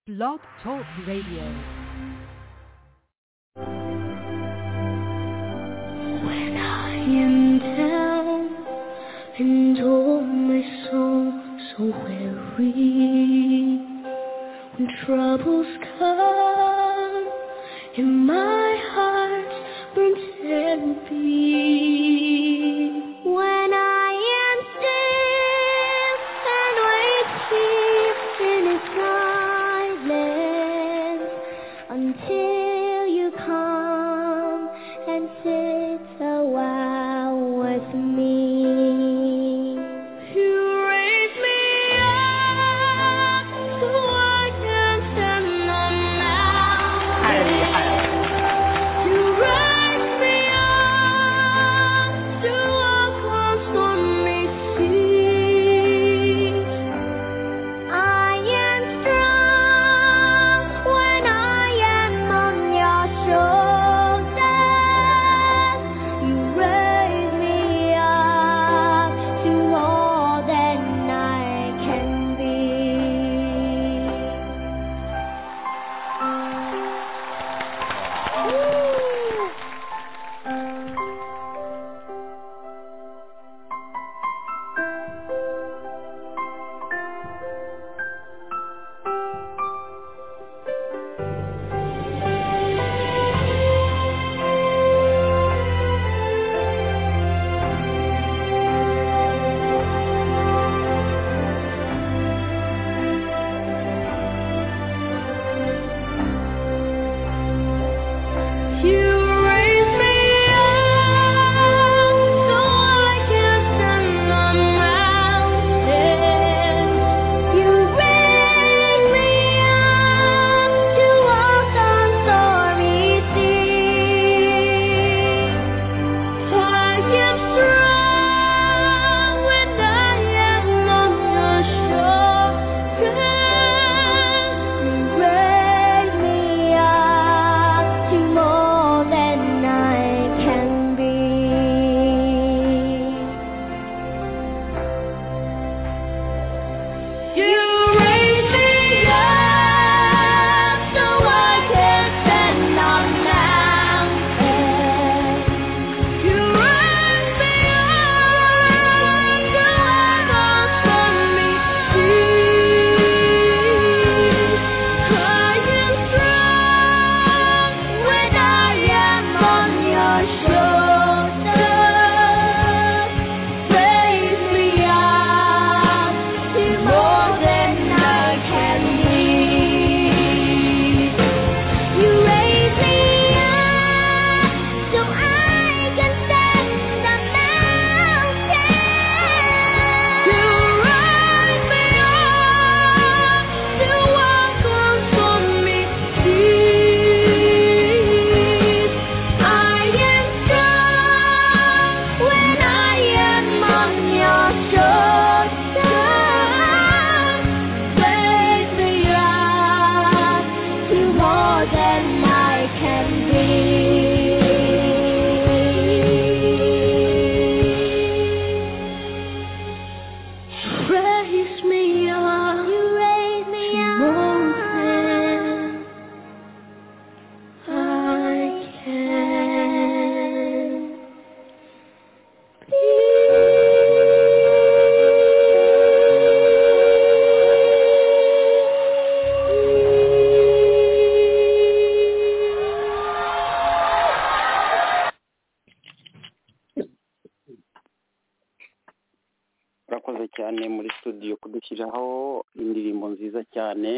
Blog Talk Radio. When I am down and all my soul so weary, when troubles come and my heart burns empty. When I am still and wait here in silence until you come and sit a while with me. You raise me up so I can stand on mountains. You raise me up to walk on stormy seas. I am strong when I am on your shoulders. You raise me up to all that I can be. You raise me up so I can stand on mountains. You raise me up to walk on stormy seas. I am strong when I am on your shoulders. Raise me up to more than I can be. You raise me up so I can stand on mountains. You raise me up to heaven's holy peace. I am strong when I am on your shoulders. Raise me up to more than I can be. You raise me up. So I can stand the mountain. You raise me up to walk on stormy seas. I am strong when I am on your shoulders. Raise me up to more than I can be. Raise me up, you raise me up, I can urakoze cyane muri studio kudushyiriraho indirimbo nziza cyane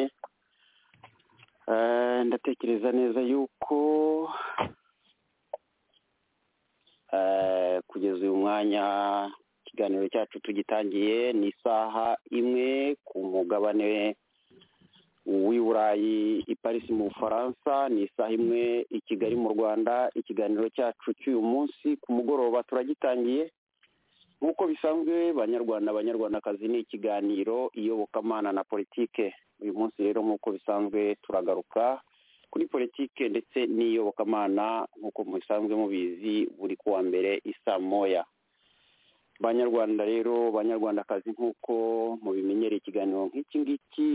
Eh, ndatekereza neza yuko eh, kugeza uyu mwanya ikiganiro cyacu tugitangiye ni isaha imwe ku mugabane w'i burayi i parisi mu bufaransa ni isaha imwe i kigali mu rwanda ikiganiro cyacu cy'uyu munsi ku mugoroba turagitangiye nk'uko bisanzwe banyarwanda abanyarwandakazi ni ikiganiro iyobokamana na politike uyu munsi rero nk'uko bisanzwe turagaruka kuri politike ndetse n'iyobokamana nk'uko musanzwe mubizi buri kuwa mbere isa moya banyarwanda rero banyarwandakazi nk'uko mubimenyereye ikiganiro nk'iki ngiki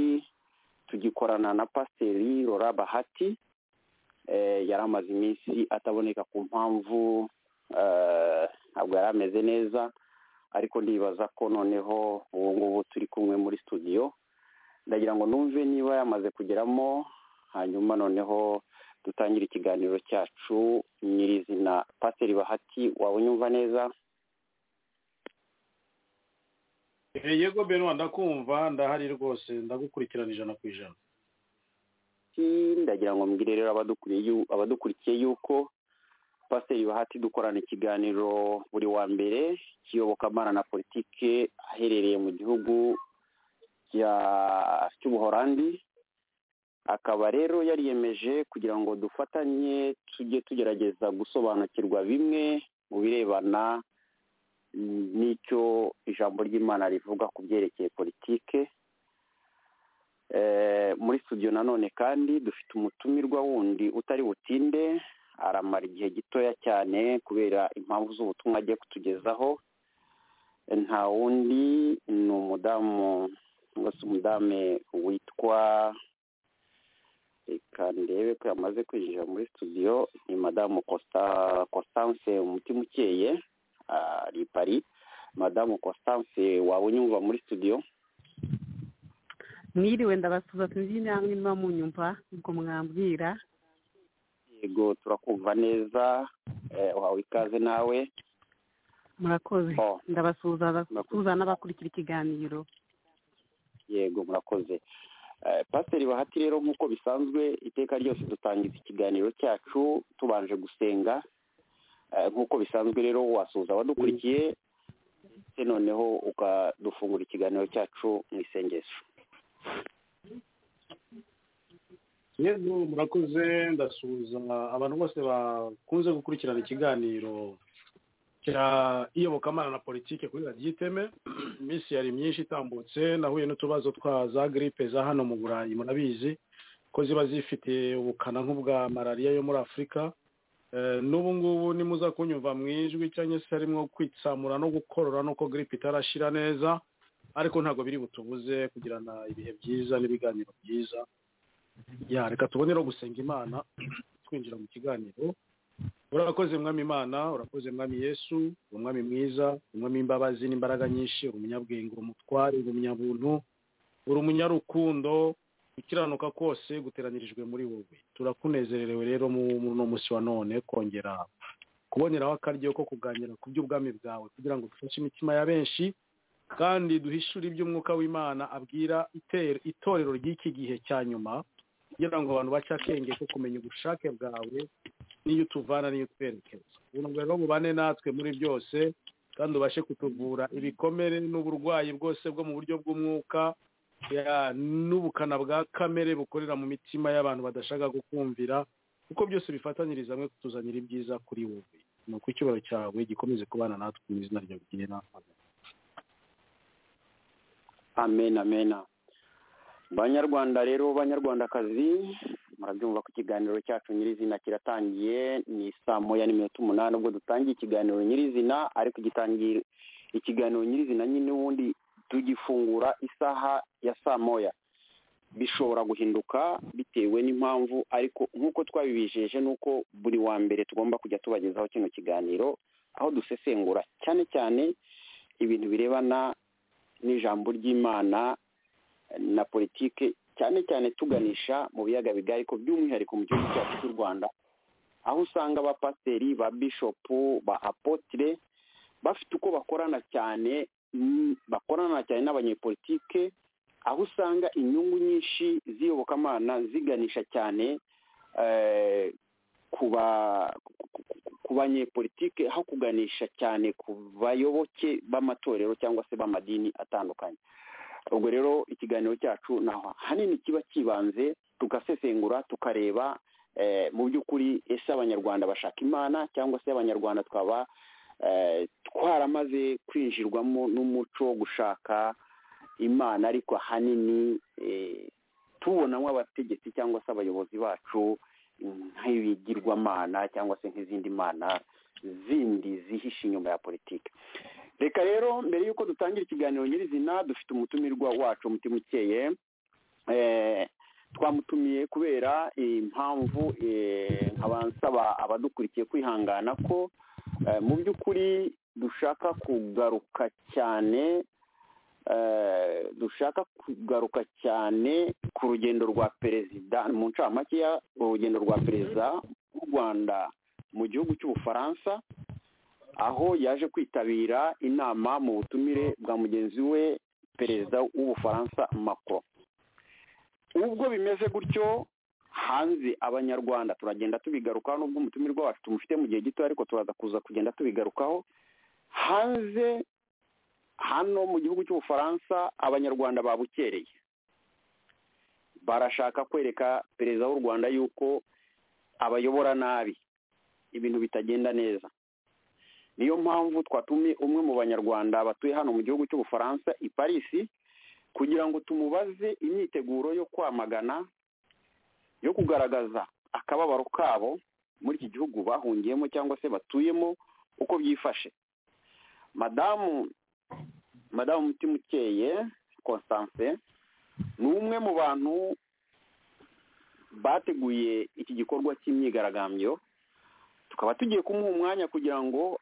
tugikorana na pasiteri rora bahati yari amaze iminsi ataboneka ku mpamvu eh, ntabwo yari ameze neza ariko ndibaza ko noneho ubu ngubu turi kumwe muri studio ndagira ngo numve niba yamaze kugeramo hanyuma noneho dutangire ikiganiro cyacu nyirizina pasiteri bahati waba unyumva neza Eh, yego benwa ndakumva ndahari rwose ndagukurikirana ijana ku ijana Ati, ndagira ngo mbwire rero abadukuriye yu- abadukurikiye yuko pasiteri bahati dukorana ikiganiro buri wa mbere cy'iyobokamana na politike aherereye mu gihugu cya- cy'ubuhorandi akaba rero yariyemeje kugira ngo dufatanye tujye tugerageza gusobanukirwa bimwe mu birebana mm, n'icyo ijambo ry'imana rivuga ku byerekeye politike Eh, muri studio nanone kandi dufite umutumirwa wundi utari butinde aramara igihe gitoya cyane kubera impamvu z'ubutumwa agiye kutugezaho Eh, nta wundi ni umudamu cyangwa se umudame witwa reka ndebe ko yamaze kwinjira muri studio ni madamu Costa Constance Mutimukeye ari i Paris madamu Constance waba unyumva muri studio mwiriwe ndabasuza sinzi namwe niba munyumva ngo mwambwira yego turakumva neza eh, uhawe ikaze nawe murakoze Oh. ndabasuza abasuza n'abakurikira ikiganiro yego murakoze Eh, pasiteri bahati rero nk'uko bisanzwe iteka ryose dutangiza ikiganiro cyacu tubanje gusenga Eh, nk'uko bisanzwe rero wasuhuza abadukurikiye ndetse noneho ukadufungura ikiganiro cyacu mu isengesho yego murakoze ndasuhuza abantu bose bakunze gukurikirana ikiganiro cya iyobokamana na politiki kuri radiyo iteme iminsi yari myinshi itambutse nahuye n'utubazo twa za giripe za hano mu burayi murabizi ko ziba zifite ubukana nk'ubwa malariya yo muri afurika Eh, n'ubu ngubu nimuza kunyumva mu ijwi cyangwa se harimo kwitsamura no gukorora nuko giripe itarashira neza ariko ntabwo biri butubuze kugirana ibihe byiza n'ibiganiro byiza ya reka tubone rero gusenga imana twinjira mu kiganiro urakoze mwami imana urakoze mwami yesu umwami mwiza umwami imbabazi n'imbaraga nyinshi uri umunyabwenge uri umutware uri umunyabuntu uri umunyarukundo gukiranuka kose guteranyirijwe muri wowe turakunezererewe rero mu- muri uno munsi wa none kongera kuboneraho akaryo ko kuganira ku by'ubwami bwawe kugira ngo dufashe imitima ya benshi kandi duhishure iby'umwuka w'imana abwira iter- itorero ry'iki gihe cya nyuma kugira ngo abantu bace akenge ko kumenya ubushake bwawe n'iyo utuvana n'iyo utwerekeza ubuntu bwawe rero bubane natwe muri byose kandi ubashe kutuvura ibikomere n'uburwayi bwose bwo mu buryo bw'umwuka ya, n'ubukana bwa kamere bukorera mu mitima y'abantu badashaka kukumvira kuko byose bifatanyiriza hamwe kutuzanira ibyiza kuri wowe ni uko icyubahiro cyawe gikomeze kubana natwe mu izina ryawe rigena amen amen banyarwanda rero banyarwandakazi murabyumva ko ikiganiro cyacu nyirizina kiratangiye ni saa moya n'iminota umunani ubwo dutangiye ikiganiro nyirizina ariko gitangira ikiganiro nyirizina nyine ubundi tugifungura isaha ya saa moya bishobora guhinduka bitewe n'impamvu ariko nk'uko twabibijeje ni uko buri wa mbere tugomba kujya tubagezaho kino kiganiro aho dusesengura cyane cyane ibintu birebana n'ijambo ry'imana na politike cyane cyane tuganisha mu biyaga bigari ko by'umwihariko mu gihugu cyacu cy'u rwanda aho usanga abapasiteri ba bishopu ba apotire bafite uko bakorana cyane mm, bakorana cyane n'abanyepolitike aho usanga inyungu nyinshi z'iyobokamana ziganisha cyane eh, ku ba- ku- ku- ku banyepolitike aho kuganisha cyane ku bayoboke b'amatorero cyangwa se b'amadini atandukanye ubwo rero ikiganiro cyacu naho hanini kiba kibanze tugasesengura tukareba eh, mu by'ukuri ese abanyarwanda bashaka imana cyangwa se abanyarwanda twaba eh, twaramaze kwinjirwamo n'umuco wo gushaka imana ariko ahanini eh, tubonamo abategetsi cyangwa se abayobozi bacu nk'ibigirwamana cyangwa se nk'izindi mana zindi zihishe inyuma ya politiki reka rero mbere y'uko dutangira ikiganiro nyirizina dufite umutumirwa wacu umutima ukeye Eh, twamutumiye kubera impamvu eh, nkaba nsaba abadukurikiye kwihangana ko eh, mu by'ukuri dushaka kugaruka cyane eh, dushaka kugaruka cyane ku rugendo rwa perezida mu ncamakeya urugendo rwa perezida w'u rwanda mu gihugu cy'ubufaransa aho yaje kwitabira inama mu butumire bwa mugenzi we perezida w'ubufaransa macron ubwo bimeze gutyo hanze abanyarwanda turagenda tubigarukaho n'ubwo umutumirwa wacu tumufite mu gihe gito ariko turaza kuza kugenda tubigarukaho hanze hano mu gihugu cy'ubufaransa abanyarwanda babukereye barashaka kwereka perezida w'u rwanda yuko abayobora nabi ibintu bitagenda neza niyo mpamvu twatumye umwe mu banyarwanda batuye hano mu gihugu cy'ubufaransa i parisi kugira ngo tumubaze imyiteguro yo kwamagana yo kugaragaza akababaro kabo muri iki gihugu bahungiyemo cyangwa se batuyemo uko byifashe madamu madamu mutimukeye constance ni umwe mu bantu bateguye iki gikorwa cy'imyigaragambyo tukaba tugiye kumuha umwanya kugira ngo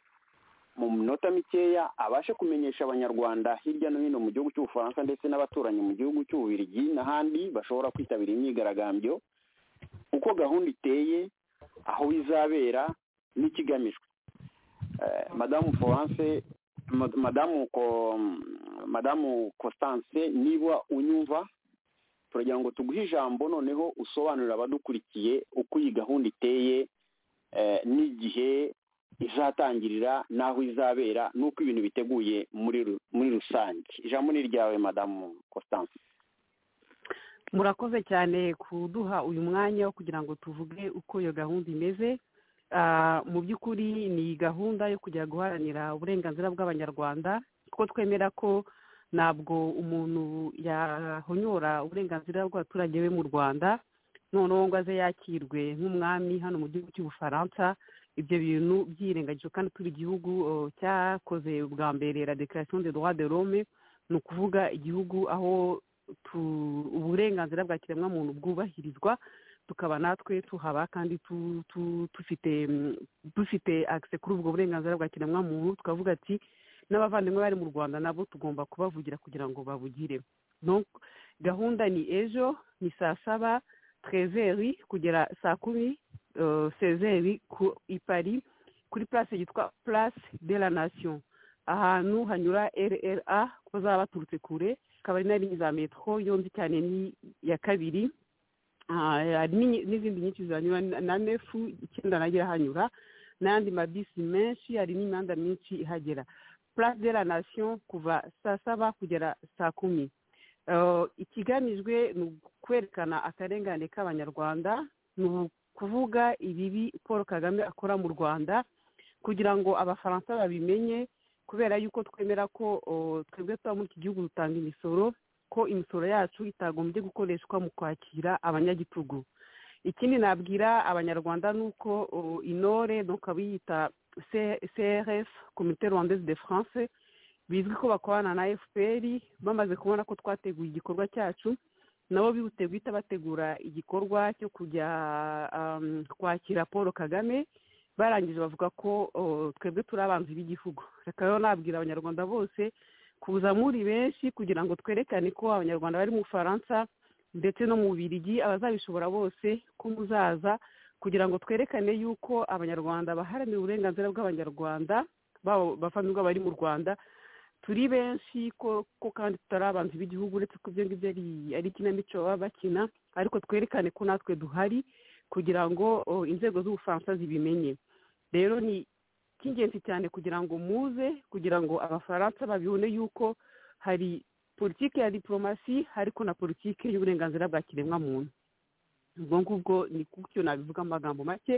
mu minota mikeya abashe kumenyesha abanyarwanda hirya no hino mu gihugu cy'ubufaransa ndetse n'abaturanyi mu gihugu cy'ububirigi n'ahandi bashobora kwitabira imyigaragambyo uko gahunda iteye aho izabera n'ikigamijwe Eh, madamu florence mad- madamu Ko- madamu constance niba unyumva turagira ngo tuguhe ijambo noneho usobanurire abadukurikiye uko iyi gahunda iteye eh, n'igihe izatangirira n'aho izabera n'uko ibintu biteguye muri ru- muri rusange ijambo ni iryawe madamu constance murakoze cyane kuduha uyu mwanya wo kugira ngo tuvuge uko iyo gahunda imeze Ah, mu by'ukuri ni gahunda yo kujya guharanira uburenganzira bw'abanyarwanda kuko twemera ko ntabwo umuntu yahonyora uburenganzira bw'abaturage be mu rwanda noneho ngo aze yakirwe nk'umwami hano mu gihugu cy'ubufaransa ibyo bintu byirengagijwe kandi turi igihugu oh, cyakoze bwa mbere la declaration de droit de l'homme ni ukuvuga igihugu aho tu- uburenganzira bwa kiremwamuntu bwubahirizwa tukaba natwe tuhaba kandi tu- tu- dufite mm, dufite akise kuri ubwo burenganzira bwa kiremwamuntu tukavuga ati n'abavandimwe bari mu rwanda nabo tugomba kubavugira kugira ngo babugire Donc, gahunda ni ejo ni saa saba trezeri kugera saa kumi eh, sezeri ku ipari kuri place yitwa place de la nation ahantu hanyura rra kuko bazaba baturutse kure akaba ari na ligne za metro yombi cyane ni iya kabiri Ah, hari n'inyi- n'izindi nyinshi zanyura na- na nefu icyenda nayo irahanyura n'ayandi mabisi menshi hari n'imihanda myinshi ihagera place de la nation kuva saa saba kugera saa kumi Eh, ikigamijwe ni ukwerekana akarengane k'abanyarwanda ni ukuvuga ibibi paul kagame akora mu rwanda kugira ngo abafaransa babimenye kubera yuko twemera ko oh, twebwe tuba muri iki gihugu dutanga imisoro ko imisoro yacu itagombye gukoreshwa mu kwakira abanyagitugu ikindi nabwira abanyarwanda ni uko uh, inore donc abiyita C- crf komite rwandaise de france bizwi ko bakorana na fpr bamaze kubona ko twateguye igikorwa cyacu nabo bihute guhita bategura igikorwa cyo kujya um, kwakira paul kagame barangije bavuga ko uh, twebwe turi abanzi b'igihugu reka rero nabwira abanyarwanda bose kuza muri benshi kugira ngo twerekane ko abanyarwanda bari mu bufaransa ndetse no mu birigi abazabishobora bose ko muzaza kugira ngo twerekane yuko abanyarwanda baharanira uburenganzira bw'abanyarwanda baba bavandimwe bari mu rwanda turi benshi ko ko kandi tutari abantu b'igihugu uretse ko ibyo ngibyo ari- ari ikinamico baba bakina ariko twerekane ko natwe duhari kugira ngo oh, inzego z'ubufaransa zibimenye rero ni cy'ingenzi cyane kugira ngo muze kugira ngo abafaransa babibone yuko hari politiki ya diporomasi ariko na politiki y'uburenganzira bwa kiremwamuntu ubwo ngubwo ni gutyo nabivuga mu magambo make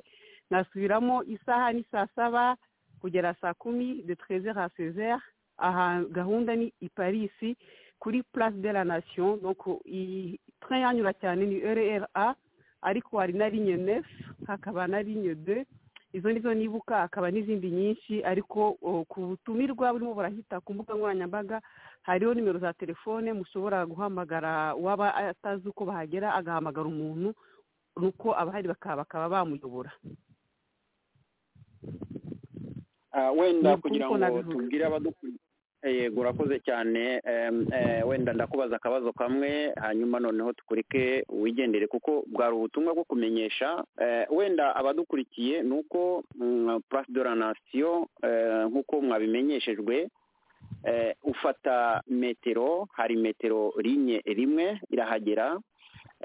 nasubiramo isaha ni saa saba kugera saa kumi de trezere a sezere aha gahunda ni i parisi kuri place de la nation donc iyi train yanyura cyane ni rra ariko hari na ligne nef hakaba na ligne de izo nizo nibuka hakaba n'izindi nyinshi ariko o, ku butumirwa burimo burahita ku mbuga nkoranyambaga hariho nimero za telefone mushobora guhamagara uwaba atazi uko bahagera agahamagara umuntu nuko abahari bakaba bakaba bamuyobora Ah, wenda Ni kugira uko ngo nabivuga. tubwire abadukuriye yego urakoze cyane Em, eh, wenda ndakubaza akabazo kamwe hanyuma noneho tukurike wigendere kuko bwari ubutumwa bwo kumenyesha Eh, wenda abadukurikiye ni uko mm, place de la nation eh, nk'uko mwabimenyeshejwe eh, ufata metero hari metero rinye rimwe irahagera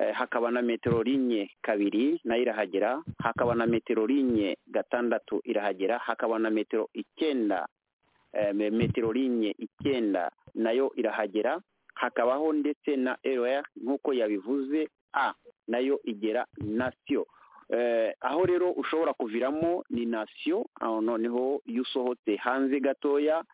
Eh, hakaba na metero rinye kabiri nayo irahagera hakaba na metero rinye gatandatu irahagera hakaba na metero icyenda eh, me- metero rinye icyenda nayo irahagera hakabaho ndetse na err nk'uko yabivuze a nayo igera nasiyo eh, aho rero ushobora kuviramo ni nasiyo aho noneho iyo usohotse hanze gatoya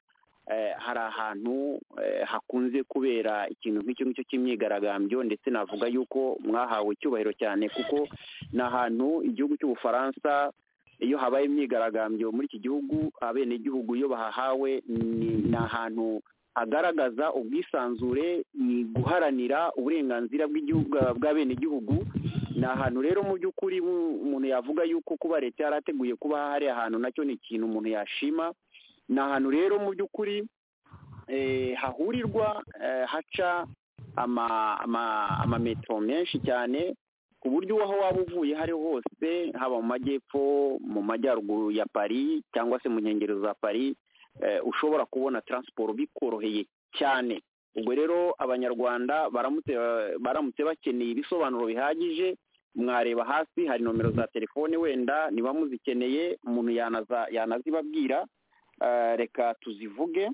eh, hari ahantu eh, hakunze kubera ikintu nk'icyo ngicyo cy'imyigaragambyo ndetse navuga yuko mwahawe icyubahiro cyane kuko ni ahantu igihugu cy'ubufaransa iyo habaye imyigaragambyo muri iki gihugu abenegihugu iyo bahahawe ni ni ahantu hagaragaza ubwisanzure ni guharanira uburenganzira bw'igihugu bw'abenegihugu ni ahantu rero mu by'ukuri mu- umuntu yavuga yuko kuba leta yarateguye kuba hari ahantu nacyo ni ikintu umuntu yashima ni ahantu rero mu by'ukuri eh, hahurirwa eh, haca ama- ama- amametero menshi cyane ku buryo aho waba uvuye aho ari ho hose haba mu majyepfo mu majyaruguru ya paris cyangwa se mu nkengero za paris eh, ushobora kubona taransiporo bikoroheye cyane ubwo rero abanyarwanda baramutse baramutse bakeneye ibisobanuro bihagije mwareba hasi hari nomero za telefone wenda niba muzikeneye umuntu yanaza- yanazibabwira Eh, reka tuzivuge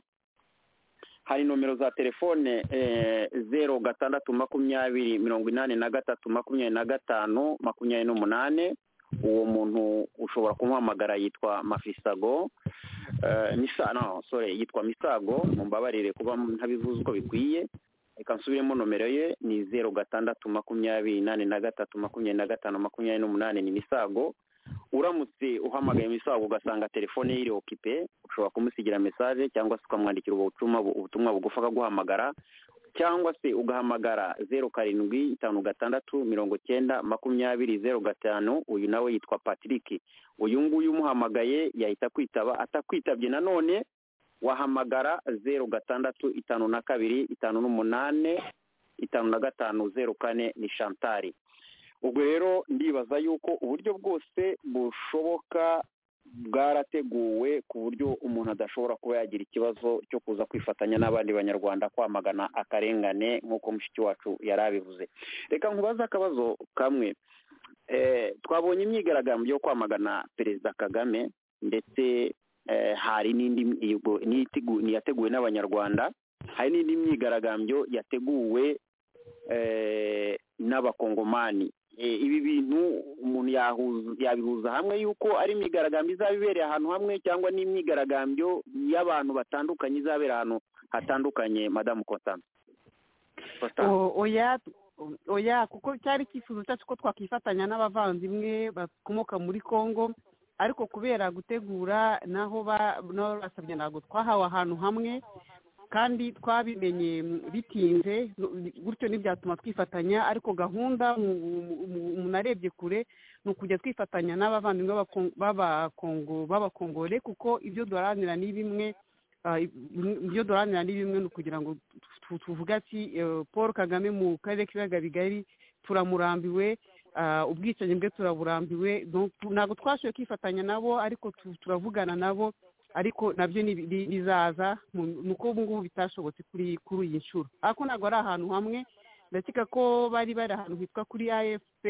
hari nomero za telefone eh, zeru gatandatu makumyabiri mirongo inani na gatatu makumyabiri na gatanu makumyabiri n'umunane uwo muntu ushobora kumuhamagara yitwa mafisago eh, misa no sorry yitwa misago mumbabarire kuba ntabivuze uko bikwiye reka nsubiremo nomero ye ni zeru gatandatu makumyabiri inani na gatatu makumyabiri na gatanu makumyabiri n'umunane ni misago uramutse uhamagaye misago ugasanga telefone ye iri okipe ushobora kumusigira mesaje cyangwa se ukamwandikira ubutumwa ubutumwa bugufi akaguhamagara cyangwa se ugahamagara zeru karindwi itanu gatandatu mirongo cyenda makumyabiri zeru gatanu uyu nawe yitwa patrick uyu nguyu umuhamagaye yahita kwitaba atakwitabye nanone wahamagara zeru gatandatu itanu na kabiri itanu n'umunane itanu na gatanu zeru kane ni shantari ubwo rero ndibaza yuko uburyo bwose bushoboka bwarateguwe ku buryo umuntu adashobora kuba yagira ikibazo cyo kuza kwifatanya n'abandi banyarwanda kwamagana akarengane nk'uko mushiki wacu yari abivuze reka nkubaze akabazo kamwe Eh, twabonye imyigaragambyo yo kwamagana perezida kagame ndetse eh, hari n'indi mihigo- n'itegu- yateguwe n'abanyarwanda hari n'indi myigaragambyo yateguwe eh, n'abakongomani Eh, ibi bintu umuntu yahuza- yabihuza hamwe yuko ari imyigaragambyo izaba ibereye ahantu hamwe cyangwa n'imyigaragambyo y'abantu batandukanye izabera ahantu hatandukanye madamu Constance Constance O- oya oya kuko cyari icyifuzo cyacu ko twakifatanya n'abavandimwe bakomoka muri congo ariko kubera gutegura n'aho ba- n'aho basabye ntabwo twahawe ahantu hamwe kandi twabimenye mm, bitinze n- gutyo ntibyatuma twifatanya ariko gahunda mu- mu- mu- umuntu arebye kure ni ukujya twifatanya n'abavandimwe b'Abakon- b'abakongo b'abakongore kuko ibyo duharanira ni bimwe Ah, i- ibyo duharanira ni bimwe ni ukugira ngo tu- tuvuge ati eh, paul kagame mu karere k'ibiyaga bigari turamurambiwe ah, ubwicanyi bwe turaburambiwe Donc, tu- ntabwo twashoboye kwifatanya nabo ariko tu- turavugana nabo ariko nabyo ni- ni- bizaza mu- ni uko ubu ngubu bitashobotse kuri kuri iyi nshuro ariko ntabwo ari ahantu hamwe ndakeka ko bari bari ahantu hitwa kuri afp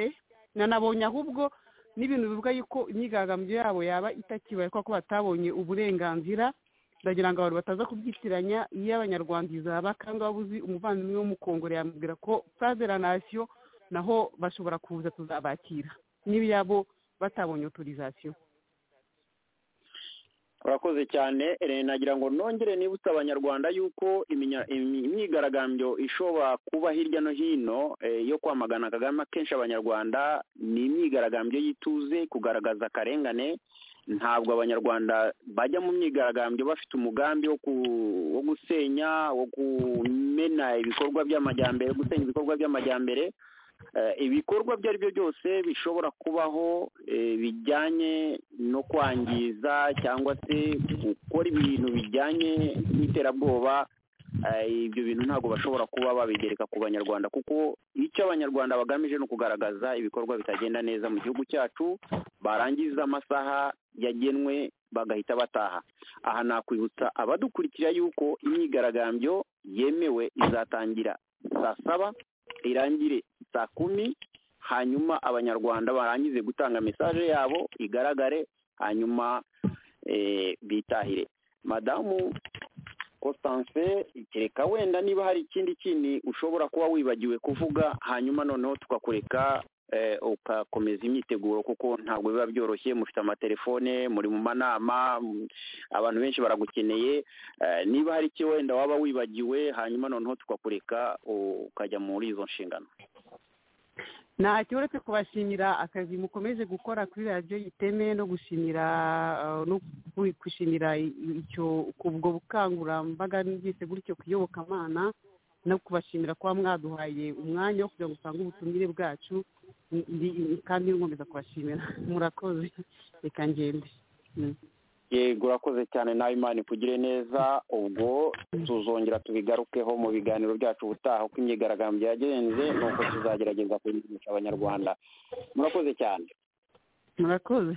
nanabonye ahubwo n'ibintu bivuga yuko imyigaragambyo yabo yaba itakibaye kuko batabonye uburenganzira ndagira ngo abantu bataza kubyitiranya iyo abanyarwanda izaba kandi waba uzi umuvandimwe w'umukongore yamubwira ko place de la nation naho bashobora kuza tuzabakira niba yabo batabonye autorisation urakoze cyane Eh, nagira ngo nongere nibutse abanyarwanda yuko iminya- imi- imyigaragambyo ishobora kuba hirya no hino eh, yo kwamagana kagame akenshi abanyarwanda ni imyigaragambyo y'ituze kugaragaza akarengane ntabwo abanyarwanda bajya mu myigaragambyo bafite umugambi wo ku- wo gusenya wo kumena ibikorwa by'amajyambere gusenya ibikorwa by'amajyambere Eh, ibikorwa ibyo ari byo byose bishobora kubaho eh, bijyanye no kwangiza cyangwa se gukora ibintu bijyanye n'iterabwoba eh, ibyo bintu ntabwo bashobora kuba babigereka ku banyarwanda kuko icyo abanyarwanda bagamije ni ukugaragaza ibikorwa bitagenda neza mu gihugu cyacu barangiza amasaha yagenwe bagahita bataha aha nakwibutsa abadukurikira yuko imyigaragambyo yemewe izatangira saa saba irangire saa kumi hanyuma abanyarwanda barangize gutanga mesaje yabo igaragare hanyuma eh, bitahire madamu constance kereka wenda niba hari ikindi kintu ushobora kuba wibagiwe kuvuga hanyuma noneho tukakureka eh, ukakomeza imyiteguro kuko ntabwo biba byoroshye mufite amatelefone muri mu manama m- abantu benshi baragukeneye Eh, niba hari icyo wenda waba wibagiwe hanyuma noneho tukakureka u- ukajya muri izo nshingano ntacyo uretse kubashimira akazi mukomeje gukora kuri radiyo yiteme no gushimira eh, no ku- gushimira i- i- icyo ubwo bukangurambaga byise gutyo kuyobokamana no kubashimira kuba mwaduhaye umwanya wo kugira ngo usange ubutumire bwacu Ndi- ndi- kandi nkomeza kubashimira murakoze reka ngende Mm. yego urakoze cyane nawe imana ikugire neza ubwo tuzongera tubigarukeho mu biganiro byacu ubutaha uko imyigaragambyo yagenze nuko tuzagerageza kubimenyesha abanyarwanda murakoze cyane murakoze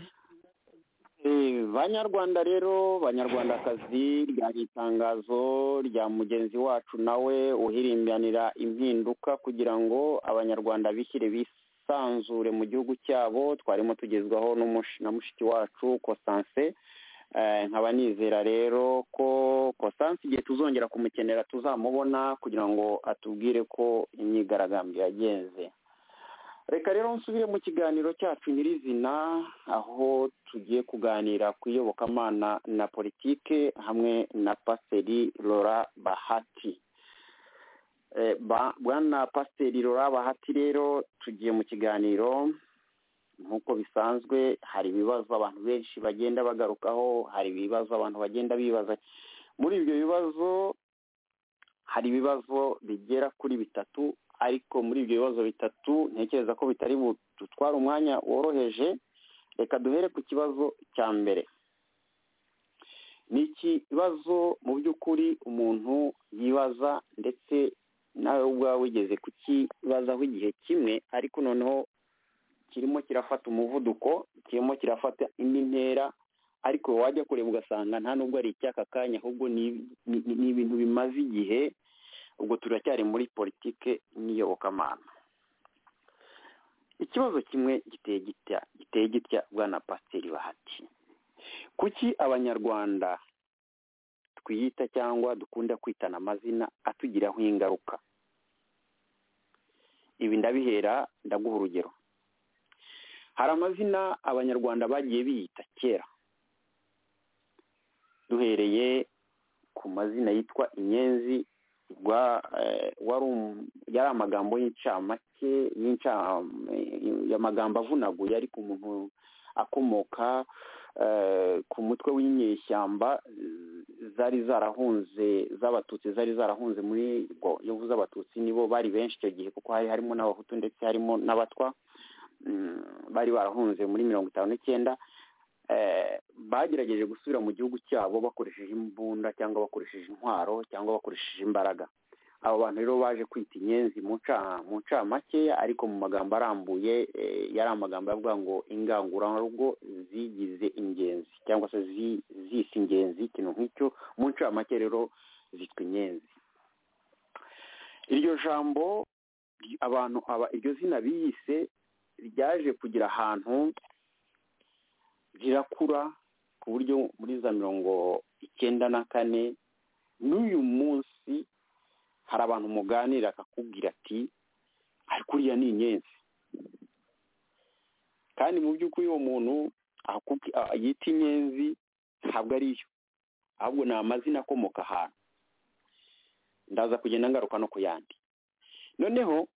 Eh, banyarwanda rero banyarwandakazi ryari itangazo rya mugenzi wacu nawe uhirimbanira impinduka kugira ngo abanyarwanda bishyire bisanzure mu gihugu cyabo twarimo tugezwaho n'umush- na mushiki wacu kosanse Eh, nkaba nizera rero ko kosanse igihe tuzongera kumukenera tuzamubona kugira ngo atubwire ko imyigaragambyo yagenze reka rero nsubire mu kiganiro cyacu nyirizina aho tugiye kuganira ku iyobokamana na politike hamwe na pasiteri lora bahati Eh, ba- bwana pasiteri lora bahati rero tugiye mu kiganiro nk'uko bisanzwe hari ibibazo abantu benshi bagenda bagarukaho hari ibibazo abantu bagenda bibaza muri ibyo bibazo hari ibibazo bigera kuri bitatu ariko muri ibyo bibazo bitatu ntekereza ko bitari budutwara umwanya woroheje reka duhere ku kibazo cya mbere ni ikibazo mu by'ukuri umuntu yibaza ndetse nawe ubwawe wigeze kukibazaho igihe kimwe ariko noneho kirimo kirafata umuvuduko kirimo kirafata indi ntera ariko wajya kureba ugasanga nta nubwo ari icy'aka kanya ahubwo ni- ni ni ibintu bimaze igihe ubwo turacyari muri politike n'iyobokamana ikibazo kimwe giteye gitya giteye gitya bwana pasiteri bahati kuki abanyarwanda twiyita cyangwa dukunda kwitana amazina atugiraho ingaruka ibi ndabihera ndaguha urugero hari amazina abanyarwanda bagiye biyita kera duhereye ku mazina yitwa inyenzi rwa- eh, wari um- yari amagambo y'incamake y'inca- eh, amagambo avunaguye ariko umuntu akomoka eh, ku mutwe w'inyeshyamba eh, zari zarahunze z'abatutsi zari zarahunze muri ngo iyo uvuze abatutsi nibo bari benshi icyo gihe kuko hari harimo n'abahutu ndetse harimo n'abatwa Mm, bari barahunze muri mirongo itanu n'icyenda eh, bagerageje gusubira mu gihugu cyabo bakoresheje imbunda cyangwa bakoresheje intwaro cyangwa bakoresheje imbaraga abo bantu rero baje kwita inyenzi mu nca- mu ncamakeya ariko mu magambo arambuye eh, yari amagambo yavuga ngo ingangurarugo zigize ingenzi cyangwa se zi- zise ingenzi ikintu nk'icyo mu ncamake rero zitwa inyenzi iryo jambo abantu aba iryo zina biyise ryaje kugira ahantu rirakura ku buryo muri za mirongo icyenda na kane n'uyu munsi hari abantu muganira akakubwira ati ariko uriya ni inyenzi kandi mu by'ukuri uwo muntu akubwi- a- yita inyenzi ntabwo ari yo ahubwo ni amazina akomoka ahantu ndaza kugenda ngaruka no ku yandi noneho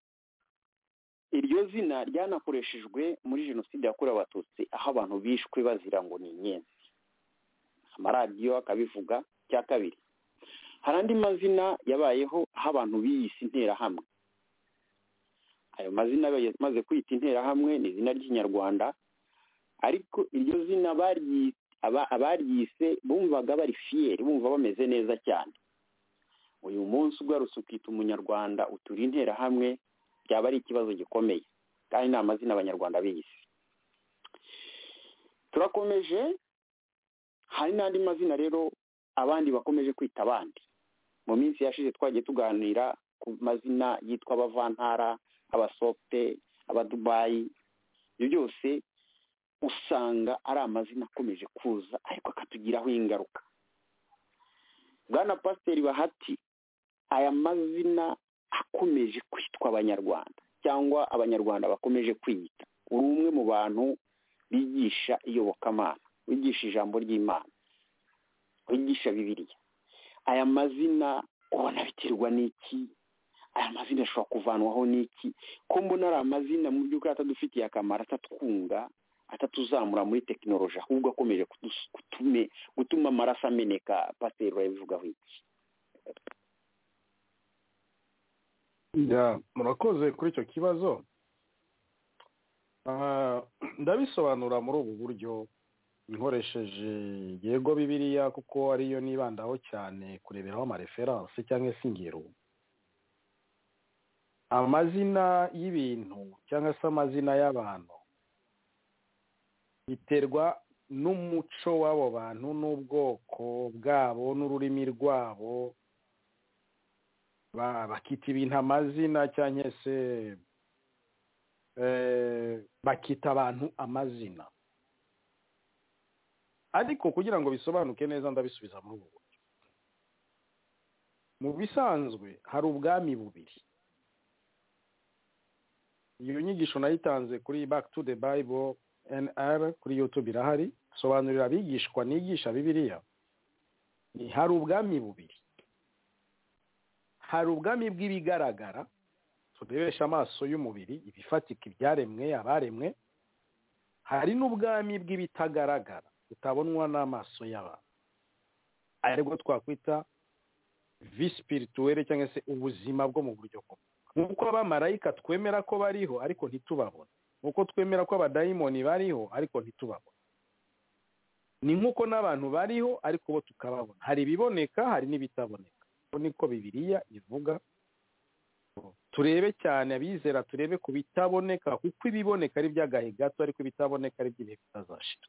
iryo zina ryanakoreshejwe muri jenoside yakorewe abatutsi aho abantu bishwe bazira ngo ni inyenzi amaradiyo akabivuga icya kabiri hari andi mazina yabayeho aho abantu biyise interahamwe ayo mazina yamaze kwita interahamwe ni izina ry'inyarwanda ariko iryo zina baryi- aba- abaryise bumvaga bari fiyeri bumva bameze neza cyane uyu munsi ugarutse ukita umunyarwanda utura interahamwe byaba ari ikibazo gikomeye kandi ni amazina abanyarwanda biyise turakomeje hari n'andi mazina rero abandi bakomeje kwita abandi mu minsi yashize twagiye tuganira ku mazina yitwa abavantara abasofte abadubayi ibyo byose usanga ari amazina akomeje kuza ariko akatugiraho ingaruka bwana pasiteri bahati aya mazina akomeje kwitwa abanyarwanda cyangwa abanyarwanda bakomeje kwiyita uri umwe mu bantu bigisha iyobokamana wigisha ijambo ry'imana wigisha bibiliya aya mazina ubona biterwa n'iki aya mazina ashobora kuvanwaho n'iki ko mbona ari amazina mu by'ukuri atadufitiye akamaro atatwunga atatuzamura muri tekinoloji ahubwo akomeje kudus- kutume gutuma amaraso ameneka pasiteri urabivugaho iki Ya, murakoze kuri icyo kibazo Ah, ndabisobanura muri ubu buryo nkoresheje yego bibiliya kuko ariyo nibandaho cyane kureberaho amareferanse cyangwa insingiro amazina y'ibintu cyangwa se amazina y'abantu biterwa n'umuco w'abo bantu n'ubwoko bwabo n'ururimi rwabo ba- bakita ibintu amazina cyangwa se eh, bakita abantu amazina ariko kugira ngo bisobanuke neza ndabisubiza muri ubu buryo mu bisanzwe hari ubwami bubiri iyo nyigisho nayitanze kuri back to the bible nr kuri youtube irahari sobanurira abigishwa nigisha bibiliya Ni- hari ubwami bubiri hari ubwami bw'ibigaragara turebesha amaso y'umubiri ibifatika ibyaremwe abaremwe hari n'ubwami bw'ibitagaragara butabonwa n'amaso y'abantu aribwo twakwita visipirituwere cyangwa se ubuzima bwo mu buryo bumwe nk'uko abamarayika twemera ko bariho ariko ntitubabone nk'uko twemera ko abadayimoni bariho ariko ntitubabone ni nk'uko n'abantu bariho ariko bo tukababona hari ibiboneka hari n'ibitaboneka uko niko bibiliya ivuga turebe cyane abizera turebe ku bitaboneka kuko ibiboneka ari iby'agahe gato ariko ibitaboneka ari iby'ibihe bitazashira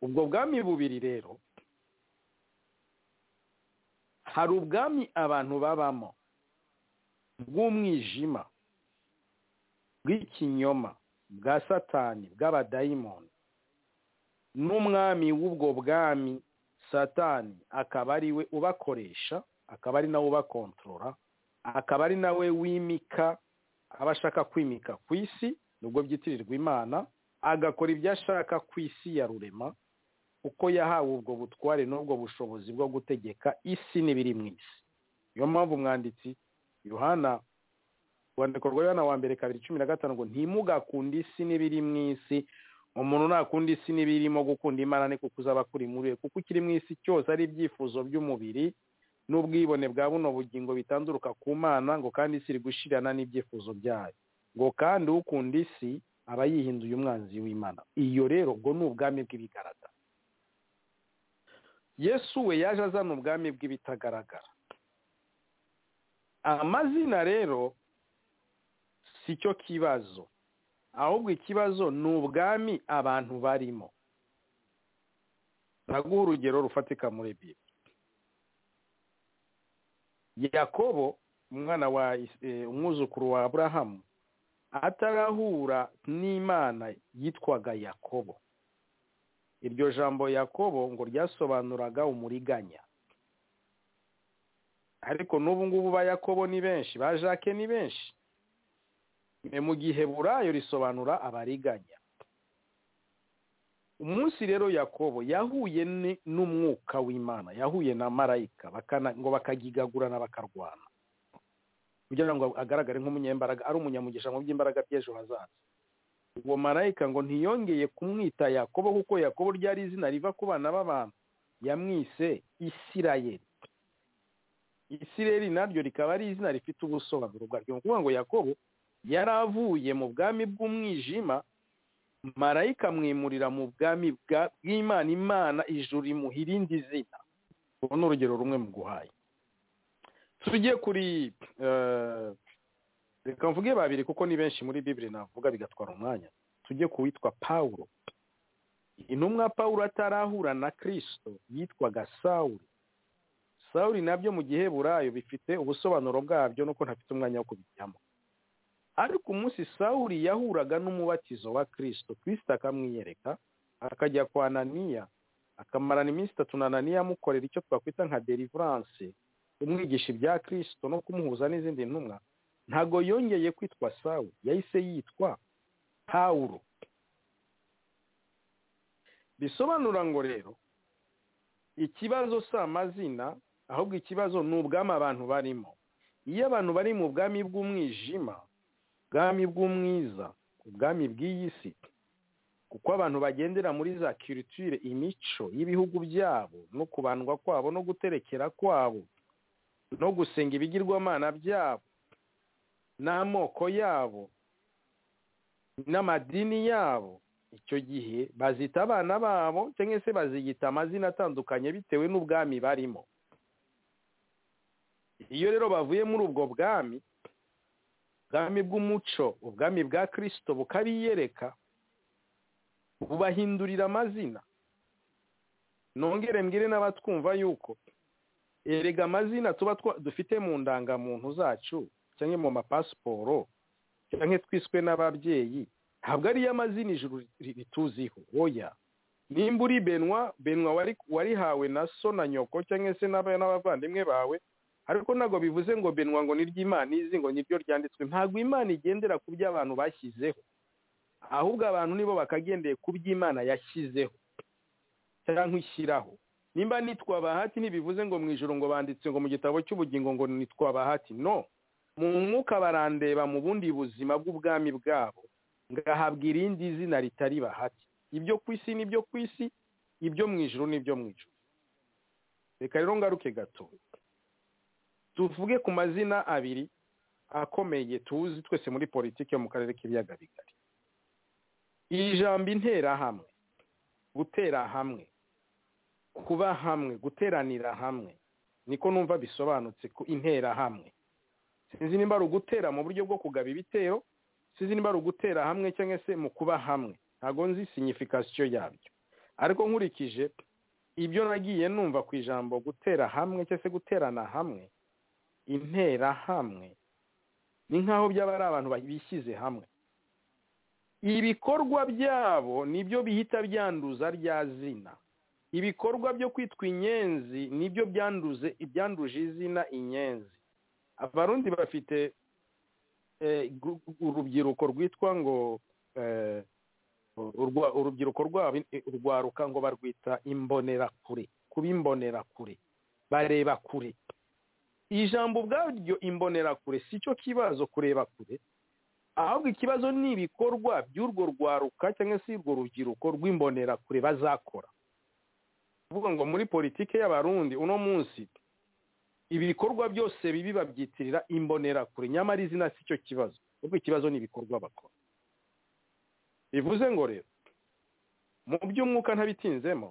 ubwo bwami bubiri rero hari ubwami abantu babamo bw'umwijima bw'ikinyoma bwa satani bw'abadayimoni n'umwami w'ubwo bwami satani akaba ari we ubakoresha akaba ari nawe ubakontorora akaba ari nawe wimika aba ashaka kwimika ku isi nubwo byitirirwa imana agakora ibyo ashaka ku isi ya rurema kuko yahawe ubwo butware n'ubwo bushobozi bwo gutegeka isi n'ibiri mu isi niyo mpamvu umwanditsi yohana urwandiko rwa yohana wa mbere kabiri cumi na gatanu ngo ntimugakunde isi n'ibiri mu isi umuntu ntakunda isi n'ibirimo gukunda imana ni kuko uzaba kuri muri we kuko ikiri mu isi cyose ari ibyifuzo by'umubiri n'ubwibone bwa buno bugingo bitanduruka ku mana ngo kandi isi iri gushirana n'ibyifuzo byayo ngo kandi ukunda isi aba yihinduye umwanzi w'imana iyo rero ubwo ni ubwami bw'ibigaragara yesu we yaje azana ubwami bw'ibitagaragara amazina rero si cyo kibazo ahubwo ikibazo ni ubwami abantu barimo naguha urugero rufatika muri bibi yakobo umwana wa Is- eh, umwuzukuru wa aburahamu atarahura n'imana yitwaga yakobo iryo jambo yakobo ngo ryasobanuraga umuriganya ariko n'ubu ngubu ba yakobo ni benshi ba jake ni benshi E, mu gihe burayo risobanura abariganya umunsi rero yakobo yahuye ni- n'umwuka w'imana yahuye na marayika bakana, ngo bakagigagurana bakarwana kugira ngo agaragare nk'umunyembaraga ari umunyamugisha mu by'imbaraga by'ejo hazaza uwo marayika ngo ntiyongeye kumwita yakobo kuko yakobo ryari izina riva ku bana b'abantu yamwise isirayeli isirayeli naryo rikaba ari izina rifite ubusobanuro bwaryo ni ukuvuga ngo yakobo yari avuye mu bwami bw'umwijima marayika amwimurira mu bwami bwa- bw'imana imana ijuru imuha irindi zina ubu ni urugero rumwe mu guhaye tujye kuri eh, reka mvuge babiri kuko ni benshi muri bibiri navuga bigatwara umwanya tujye ku witwa pawulo intumwa pawulo atarahura na kirisito yitwaga sawuri sawuri nabyo mu gihe burayo bifite ubusobanuro bwabyo nuko ntafite umwanya wo kubijyamo ariko umunsi sawuri yahuraga n'umubatizo wa kirisito kirisito akamwiyereka akajya kwa ananiya akamarana iminsi itatu na ananiya amukorera icyo twakwita nka deliverance umwigisha ibya kirisito no kumuhuza n'izindi ntumwa ntago yongeye kwitwa sawu yahise yitwa pawulo bisobanura ngo rero ikibazo si amazina ahubwo ikibazo ni ubwami abantu barimo iyo abantu bari mu bwami bw'umwijima ubwami bw'umwiza ubwami bw'iyi si kuko abantu bagendera muri za kiritire imico y'ibihugu byabo no kubandwa kwabo no guterekera kwabo no gusenga ibigirwamana byabo n'amoko yabo n'amadini yabo icyo gihe bazita abana babo cyangwa se baziyita amazina atandukanye bitewe n'ubwami barimo iyo rero bavuye muri ubwo bwami ubwami bw'umuco ubwami bwa kirisito bukabiyereka bubahindurira amazina nongere mbwire n'abatwumva yuko erega amazina tuba twa- dufite mu ndangamuntu zacu cyangwa mu mapasiporo cyangwa twiswe n'ababyeyi ntabwo ariyo amazina ijuru ri- rituziho oya nimba uri benwa benwa wari warihawe na so na nyoko cyangwa se n'aba- n'abavandimwe bawe ariko ntabwo bivuze ngo benwa ngo niryo imana izi ngo niryo ryanditswe ntabwo imana igendera ku byo abantu bashyizeho ahubwo abantu nibo bakagendeye ku byo imana yashyizeho cyangwa ishyiraho nimba nitwa bahati ntibivuze ngo mu ijoro ngo banditse ngo mu gitabo cy'ubugingo ngo nitwa bahati no mu mwuka barandeba mu bundi buzima bw'ubwami bwabo ngahabwa irindi zina ritari bahati ibyo ku isi n'ibyo ku isi ibyo mu ijoro n'ibyo mu ijoro reka rero ngaruke gato tuvuge ku mazina abiri akomeye tuzi twese muri politiki yo mu karere k'ibiyaga bigari iri jambo interahamwe gutera hamwe kuba hamwe guteranira hamwe niko numva bisobanutse ku interahamwe sinzi nimba ari ugutera mu buryo bwo kugaba ibitero sinzi nimba ari ugutera hamwe cyangwa se mu kuba hamwe ntabwo nzi signification yabyo ariko nkurikije ibyo nagiye numva ku ijambo gutera hamwe cyangwa se guterana hamwe interahamwe ni nk'aho byaba ari abantu bishyize hamwe ibikorwa byabo nibyo bihita byanduza rya zina ibikorwa byo kwitwa inyenzi nibyo byanduze ibyanduje izina inyenzi abarundi bafite eh, gru- urubyiruko rwitwa ngo eh, urwa- urubyiruko rwabo eh, urwaruka ngo barwita imbonerakure kuba imbonerakure bareba kure ijambo ubwaryo imbonerakure si cyo kibazo kureba kure ahubwo ikibazo ni ibikorwa by'urwo rwaruka cyangwa se urwo rubyiruko rw'imbonerakure bazakora kuvuga ngo muri politike y'abarundi uno munsi ibikorwa byose bibi babyitirira imbonerakure nyamara izina si cyo kibazo ahubwo ikibazo ni ibikorwa bakora bivuze ngo rero mu by'umwuka ntabitinzemo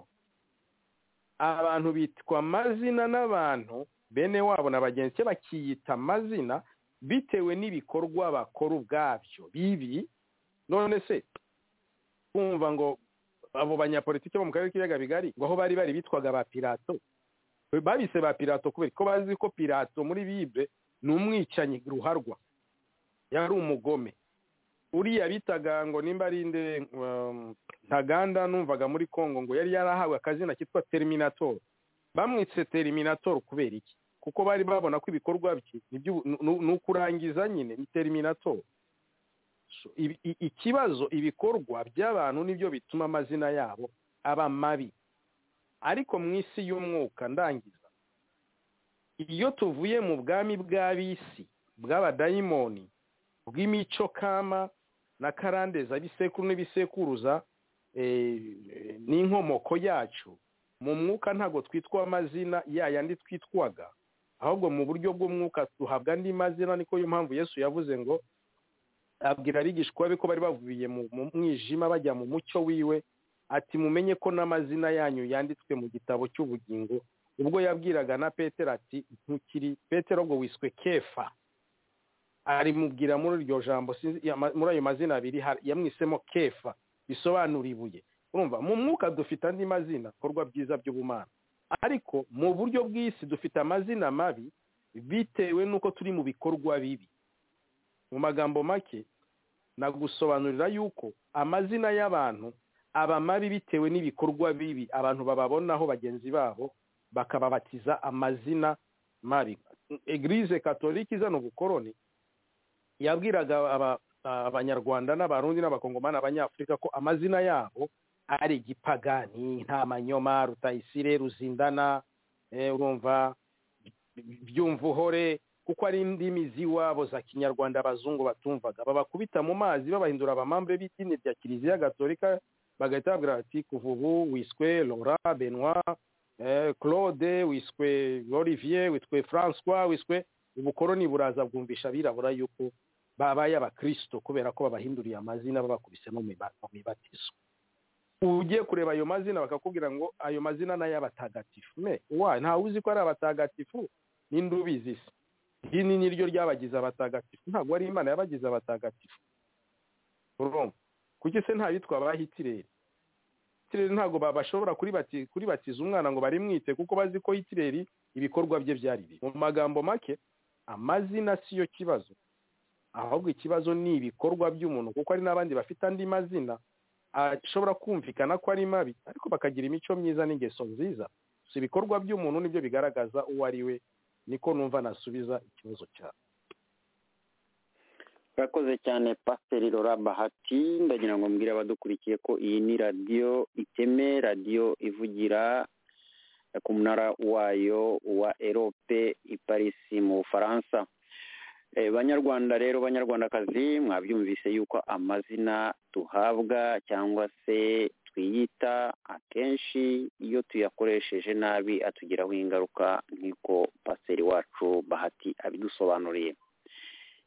abantu bitwa amazina n'abantu bene wabo na bagenzi be bakiyita amazina bitewe n'ibikorwa bakora ubwabyo bibi none se kumva ngo abo banyapolitiki bo mu karere k'ibiyaga bigari ngo aho bari bari bitwaga ba pirato babise ba pirato kubera ko bazi ko pirato muri bible ni umwicanyi ruharwa yari umugome uriya bitaga ngo nimba ari nde um, ntaganda numvaga muri congo ngo yari yarahawe akazina kitwa terminator bamwitse terminator kubera iki kuko bari babona ko ibikorwa bye ni iby'ubu- ni- ni ni ukurangiza nyine ni terminator So, ibi- i- ikibazo ibikorwa by'abantu nibyo bituma amazina yabo aba mabi ariko mu isi y'umwuka ndangiza iyo tuvuye mu bwami bw'ab'isi bw'abadayimoni bw'imico kama na karandeza bisekuru n'ibisekuruza eh, eh, n'inkomoko yacu mu mwuka ntabwo twitwa amazina ya yandi twitwaga ahubwo mu buryo bw'umwuka duhabwa andi mazina niko yo mpamvu yesu yavuze ngo abwira abigishwa be ko bari bavuye mu mu mwijima bajya mu mucyo wiwe ati mumenye ko n'amazina yanyu yanditswe mu gitabo cy'ubugingo ubwo yabwiraga na petero ati ntukiri petero ngo wiswe kefa arimubwira muri iryo jambo sinzi- ya- ma- muri ayo mazina abiri har- yamwisemo kefa bisobanura ibuye urumva mu mwuka dufite andi mazina bikorwa byiza by'ubumana ariko mu buryo bw'isi dufite amazina mabi bitewe n'uko turi mu bikorwa bibi mu magambo make nagusobanurira yuko amazina y'abantu aba mabi bitewe n'ibikorwa bibi abantu bababonaho bagenzi babo bakababatiza amazina mabi egirize katolika izana ubukoroni yabwiraga aba- abanyarwanda n'abarundi n'abakongomani abanyafurika ko amazina yabo ari igipagani nta manyoma rutayisire ruzindana eh, urumva byumvuhore kuko ari indimi z'iwabo za kinyarwanda abazungu batumvaga babakubita mu mazi babahindura abamambe b'idini rya kiliziya gatolika bagahita babwira bati kuva ubu wiswe laura benoit eh, claude wiswe olivier witwe françois wiswe ubukoroni buraza bwumvisha abirabura yuko babaye abakristo kubera ko babahinduriye amazina babakubise no mu miba- mu mibatizo ugiye kureba ayo mazina bakakubwira ngo ayo mazina ni ay'abatagatifu me wa ntawe uzi ko ari abatagatifu ninde ubizi se idini ni ryo ryabagize abatagatifu ntabwo ari imana yabagize abatagatifu urumva kuki se nta bitwa ba hitireri hitireri ntabwo ba- bashobora kuribati- kuribatiza umwana ngo barimwite kuko bazi ko hitireri ibikorwa bye byari bibi mu magambo make amazina siyo kibazo ahubwo ikibazo ni ibikorwa by'umuntu kuko hari n'abandi bafite andi mazina ashobora kumvikana ko ari mabi ariko bakagira imico myiza n'ingeso nziza si ibikorwa by'umuntu nibyo bigaragaza uwo ari we niko numva nasubiza ikibazo cyawe urakoze cyane pasiteri rora bahati ndagira ngo mbwire abadukurikiye ko iyi ni radiyo iteme radiyo ivugira ku munara wayo wa erope i Paris mu bufaransa Eh, banyarwanda rero banyarwandakazi mwabyumvise yuko amazina tuhabwa cyangwa se twiyita akenshi iyo tuyakoresheje nabi atugiraho ingaruka nk'uko pasiteri wacu bahati abidusobanuriye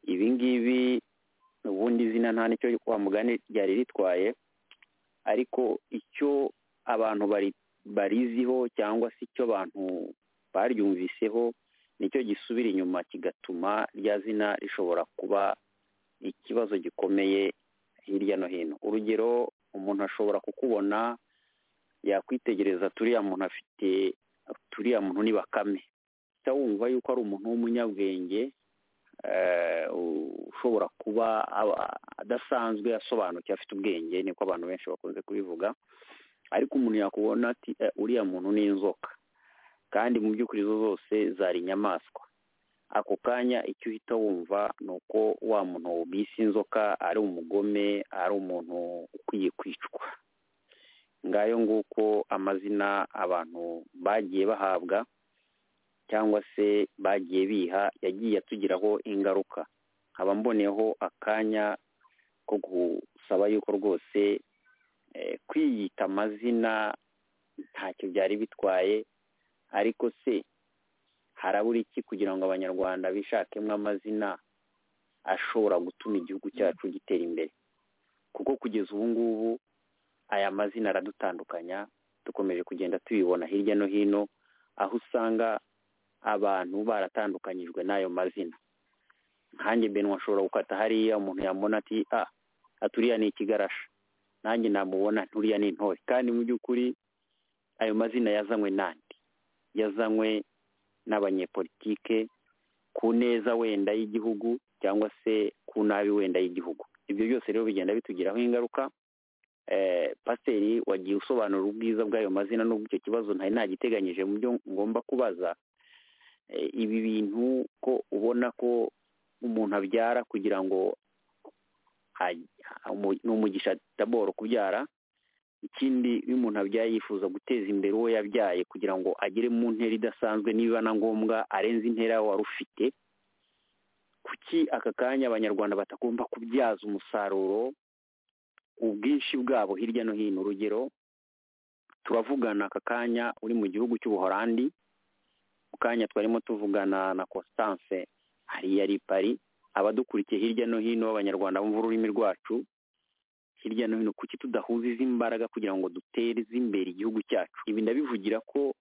ibi ngibi ubundi izina nta nicyo wa mugani ryari ritwaye ariko icyo abantu bari bariziho cyangwa se icyo abantu baryumviseho nicyo gisubira inyuma kigatuma rya zina rishobora kuba ikibazo gikomeye hirya no hino urugero umuntu ashobora kukubona yakwitegereza turiya muntu afite turiya muntu ni bakame uhita wumva yuko ari umuntu w'umunyabwenge eh, ushobora kuba aba- adasanzwe asobanukiwe afite ubwenge niko abantu benshi bakunze kubivuga ariko umuntu yakubona ati "Eh, uriya muntu ni inzoka kandi mu by'ukuri zo zose zari inyamaswa ako kanya icyo uhita wumva ni uko wa muntu bise inzoka ari umugome ari umuntu ukwiye kwicwa ngayo nguko amazina abantu bagiye bahabwa cyangwa se bagiye biha yagiye atugiraho ingaruka nkaba mboneyeho akanya ko gusaba yuko rwose eh, kwiyita amazina ntacyo byari bitwaye ariko se harabura iki kugira ngo abanyarwanda bishakemo amazina ashobora gutuma igihugu cyacu gitera imbere kuko kugeza ubu ngubu aya mazina aradutandukanya dukomeje kugenda tubibona hirya no hino aho usanga abantu baratandukanyijwe n'ayo mazina nkanjye benwa ashobora gukata hariya umuntu yamubona ati a aturiya ni ikigarasha nanjye namubona nturiya ni intore kandi mu by'ukuri ayo mazina yazanywe nande yazanywe n'abanyepolitike ku neza wenda y'igihugu cyangwa se ku nabi wenda y'igihugu ibyo byose rero bigenda bitugiraho ingaruka eh, pasiteri wagiye usobanura ubwiza bw'ayo mazina n'ubwo icyo kibazo ntari nagiteganyije mu byo ngomba kubaza Eh, ibi bintu ko ubona ko umuntu abyara kugira ngo aj- umu- ni umugisha daboro kubyara ikindi iyo umuntu abyaye yifuza guteza imbere uwo yabyaye kugira ngo agere mu ntera idasanzwe niba na ngombwa arenze intera wari ufite kuki aka kanya abanyarwanda batagomba kubyaza umusaruro ubwinshi bwabo hirya no hino urugero turavugana aka kanya uri mu gihugu cy'ubuhorandi mu kanya twarimo tuvugana na constance hariya ari i pari abadukurikiye hirya no hino b'abanyarwanda bumva ururimi rwacu hirya no hino kuki tudahuza izi mbaraga kugira ngo duteze imbere igihugu cyacu ibi ndabivugira ko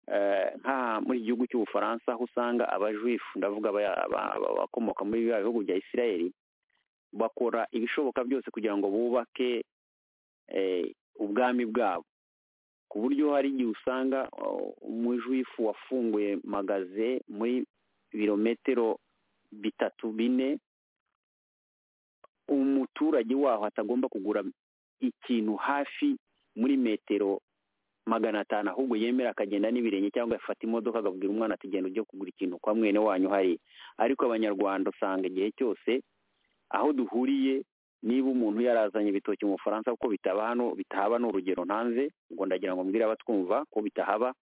eh, nka muri iki gihugu cy'ubufaransa aho usanga abajuifu ndavuga aba- aba- aba- abakomoka muri biriya bihugu bya isirayeli bakora ibishoboka byose kugira ngo bubake eh, ubwami bwabo ku buryo hari igihe usanga oh, umujuifu wafunguye magaze muri birometero bitatu bine umuturage waho atagomba kugura ikintu hafi muri metero magana atanu ahubwo yemera akagenda n'ibirenge cyangwa agafata imodoka agabwira umwana ati genda ujye kugura ikintu kwa mwene wanyu hari ariko abanyarwanda usanga igihe cyose aho duhuriye niba umuntu yarazanye ibitoki mu bufaransa kuko bitaba hano bitahaba ni urugero ntanze ngo ndagira ngo mbwire abatwumva ko bitahaba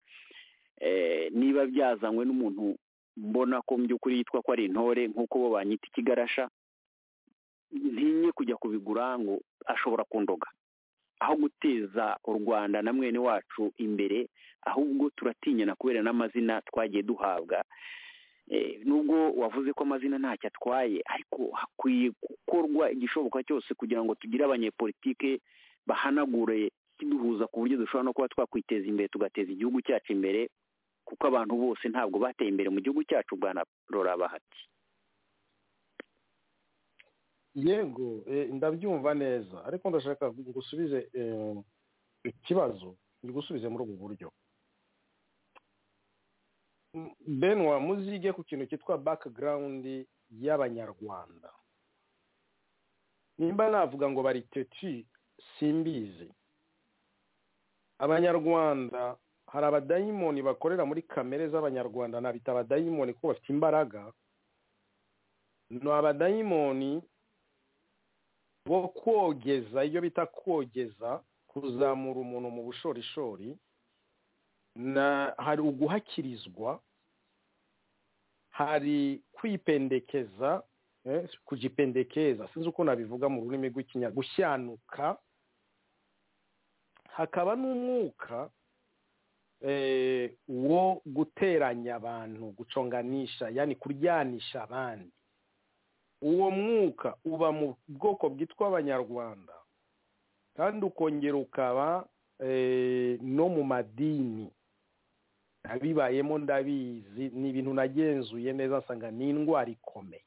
Eh, niba byazanywe n'umuntu mbona ko mu by'ukuri yitwa ko ari intore nk'uko bo banyita ikigarasha ntinye kujya kubigura ngo ashobora kundoga aho guteza u rwanda na mwene wacu imbere ahubwo turatinyana kubera n'amazina twagiye duhabwa Eh, nubwo wavuze ko amazina ntacyo atwaye ariko hakwiye gukorwa igishoboka cyose kugira ngo tugire abanyepolitike bahanagure kiduhuza ku buryo dushobora no kuba twakwiteza imbere tugateza igihugu cyacu imbere kuko abantu bose ntabwo bateye imbere mu gihugu cyacu bwa na rora bahati yego eh, ndabyumva neza ariko ndashaka ngusubize eh, ikibazo ngigusubize muri ubu buryo M- benwa muzige ku kintu cyitwa background y'abanyarwanda nimba navuga ngo bari teti simbizi abanyarwanda hari abadayimoni bakorera muri kamere z'abanyarwanda nabita abadayimoni kuko bafite imbaraga ni abadayimoni bo kogeza iyo bita kogeza kuzamura umuntu mu bushorishori na hari uguhakirizwa hari kwipendekeza eh, kujipendekeza sinzi uko nabivuga mu rurimi rw'ikinya gushyanuka hakaba n'umwuka eh, wo guteranya abantu guconganisha yani kuryanisha abandi uwo mwuka uba mu bwoko bwitwa abanyarwanda kandi ukongera ukaba eh, no mu madini nabibayemo ndabizi ni ibintu nagenzuye neza nsanga ni indwara ikomeye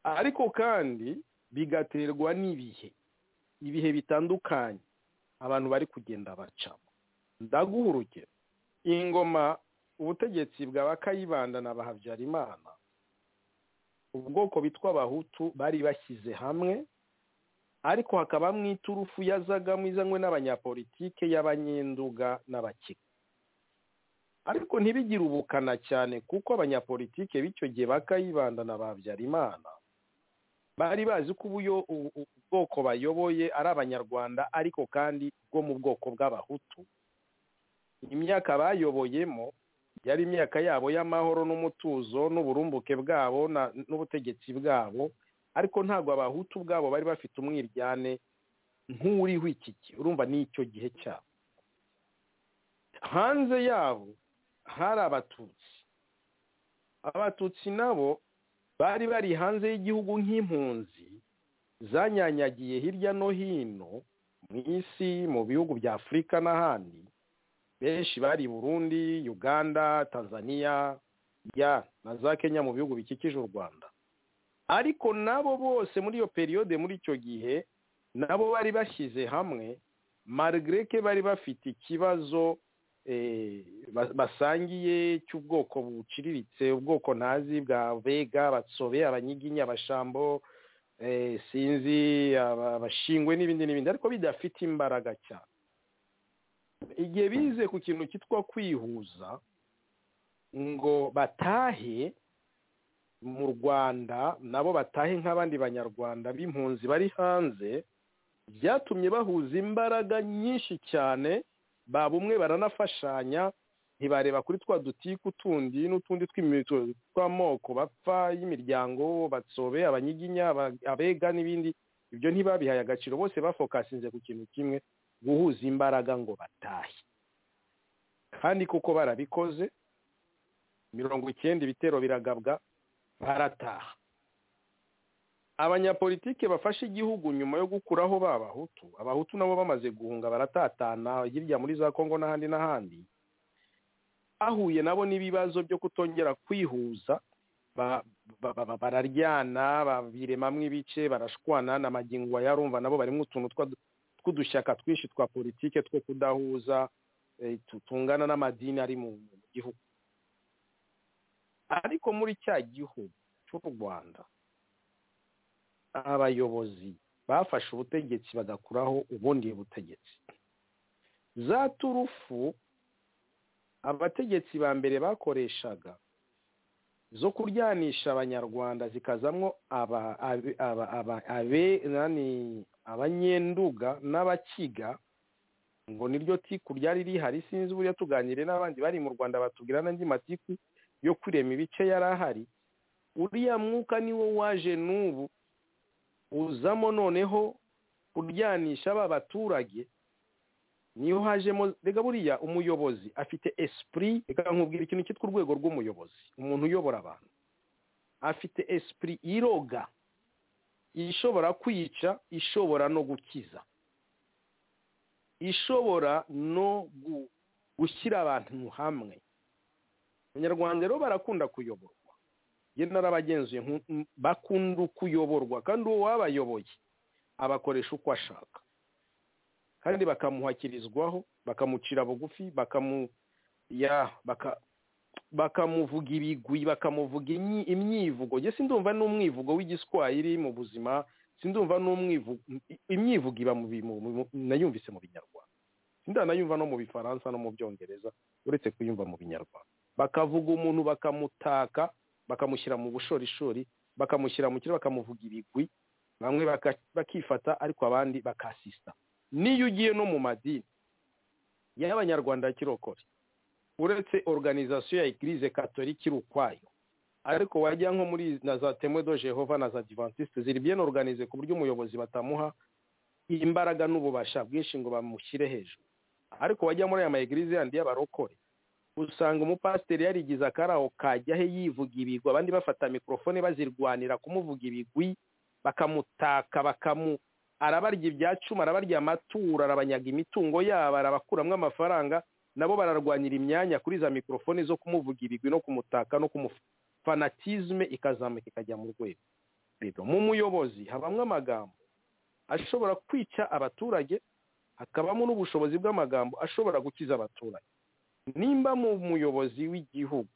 ariko kandi bigaterwa n'ibihe ibihe bitandukanye abantu bari kugenda bacamo ndaguha urugero ingoma ubutegetsi bwa bakayibanda na ba habyarimana ubwoko bitwa abahutu bari bashyize hamwe ariko hakabamo iturufu yazagamo izanywe n'abanyapolitike y'abanyenduga n'abakika ariko ntibigire ubukana cyane kuko abanyapolitike b'icyo gihe bakayibanda na ba Habyarimana bari bazi ko ubuyo u- u- ubwoko bayoboye ari abanyarwanda ariko kandi bwo mu bwoko bw'abahutu imyaka bayoboyemo yari imyaka yabo y'amahoro n'umutuzo n'uburumbuke bwabo na- n'ubutegetsi bwabo ariko ntabwo abahutu ubwabo bari bafite umwiryane nk'uriho iki gihe urumva n'icyo gihe cyabo hanze yabo hari abatutsi abatutsi nabo bari bari hanze y'igihugu nk'impunzi zanyanyagiye hirya no hino mu isi mu bihugu bya afurika n'ahandi benshi bari i burundi uganda tanzania ya na za kenya mu bihugu bikikije u rwanda ariko nabo bose muri iyo periyode muri icyo gihe nabo bari bashyize hamwe marigreke bari bafite ikibazo eh, ba- basangiye cy'ubwoko buciriritse ubwoko ntazi bwa bega batsobe abanyiginya abashambo eh, sinzi aba- abashingwe n'ibindi n'ibindi ariko bidafite imbaraga cyane igihe bize ku kintu cyitwa kwihuza ngo batahe mu rwanda nabo batahe nk'abandi banyarwanda b'impunzi bari hanze byatumye bahuza imbaraga nyinshi cyane ba bumwe baranafashanya ntibareba kuri twa dutiku tundi n'utundi tw'imitu- tw'amoko bapfa y'imiryango batsobe abanyiginya aba- abega n'ibindi ibyo ntibabihaye agaciro bose bafokasinze ku kintu kimwe guhuza imbaraga ngo batahe kandi kuko barabikoze mirongo icyenda ibitero biragabwa barataha abanyapolitike bafashe igihugu nyuma yo gukuraho ba bahutu abahutu nabo bamaze guhunga baratatana hirya muri za kongo n'ahandi n'ahandi ahuye nabo n'ibibazo byo kutongera kwihuza ba- ba- ba- ba- bararyana babiremamo ibice barashwana na magingo yarumva nabo barimo utuntu twa- tw'udushyaka twinshi twa politike two kudahuza eh, tu- tungana n'amadini ari mu mu gihugu ariko muri cya gihugu cy'u rwanda abayobozi bafashe ubutegetsi bagakuraho ubundi butegetsi za turufu abategetsi ba mbere bakoreshaga zo kuryanisha abanyarwanda zikazamwo aba- abe- aba- aba- abe- nani- abanyenduga n'abakiga ngo niryo tiku ryari rihari sinzi buriya tuganire n'abandi bari mu rwanda batubwira n'andi matiku yo kurema ibice yari ahari uriya mwuka niwo waje n'ubu uzamo noneho kuryanisha ba baturage niyo hajemo rega buriya umuyobozi afite esprit reka nkubwira ikintu cyitwa urwego rw'umuyobozi umuntu uyobora abantu afite esprit iroga ishobora kwica ishobora no gukiza ishobora no gu- gushyira abantu hamwe abanyarwanda rero barakunda kuyoborwa ye narabagenzuye nku- m- bakunda kuyoborwa kandi uwo wabayoboye abakoresha uko ashaka kandi bakamuhakirizwaho bakamucira bugufi bakamu ya baka bakamuvuga ibigwi bakamuvuga imyi- imyivugo njye sindumva n'umwivugo w'igiswahili mu buzima sindumva n'umwivugo imyivugo iba mu bi- mu- mu- nayumvise mu binyarwanda sindanayumva no mu bifaransa no mu byongereza uretse kuyumva mu binyarwanda bakavuga umuntu bakamutaka bakamushyira mu bushorishori bakamushyira mu kiro bakamuvuga ibigwi bamwe baka- bakifata ariko abandi bakasisita niyo ugiye no mu madini y'abanyarwanda ya kirokore uretse organizasiyo ya eglise katolika iri ukwayo ariko wajya nko muri na za temwe do jehova na za divantisite ziri bien organize ku buryo umuyobozi batamuha imbaraga n'ububasha bwinshi ngo bamushyire hejuru ariko wajya muri aya maegilize yandi y'abarokore usanga umupasiteri yarigize akaraho kajya he yivuga ibigwi abandi bafata mikorofone bazirwanira kumuvuga ibigwi bakamutaka bakamu arabarya ibyacuma arabarya amaturo arabanyaga imitungo yabo arabakuramo amafaranga nabo bararwanyira imyanya kuri za mikorofone zo kumuvuga ibigwi no kumutaka no kumufanatisme ikazamuka ikajya mu rwego rero mu muyobozi habamo amagambo ashobora kwica abaturage hakabamo n'ubushobozi bw'amagambo ashobora gukiza abaturage nimba mu muyobozi w'igihugu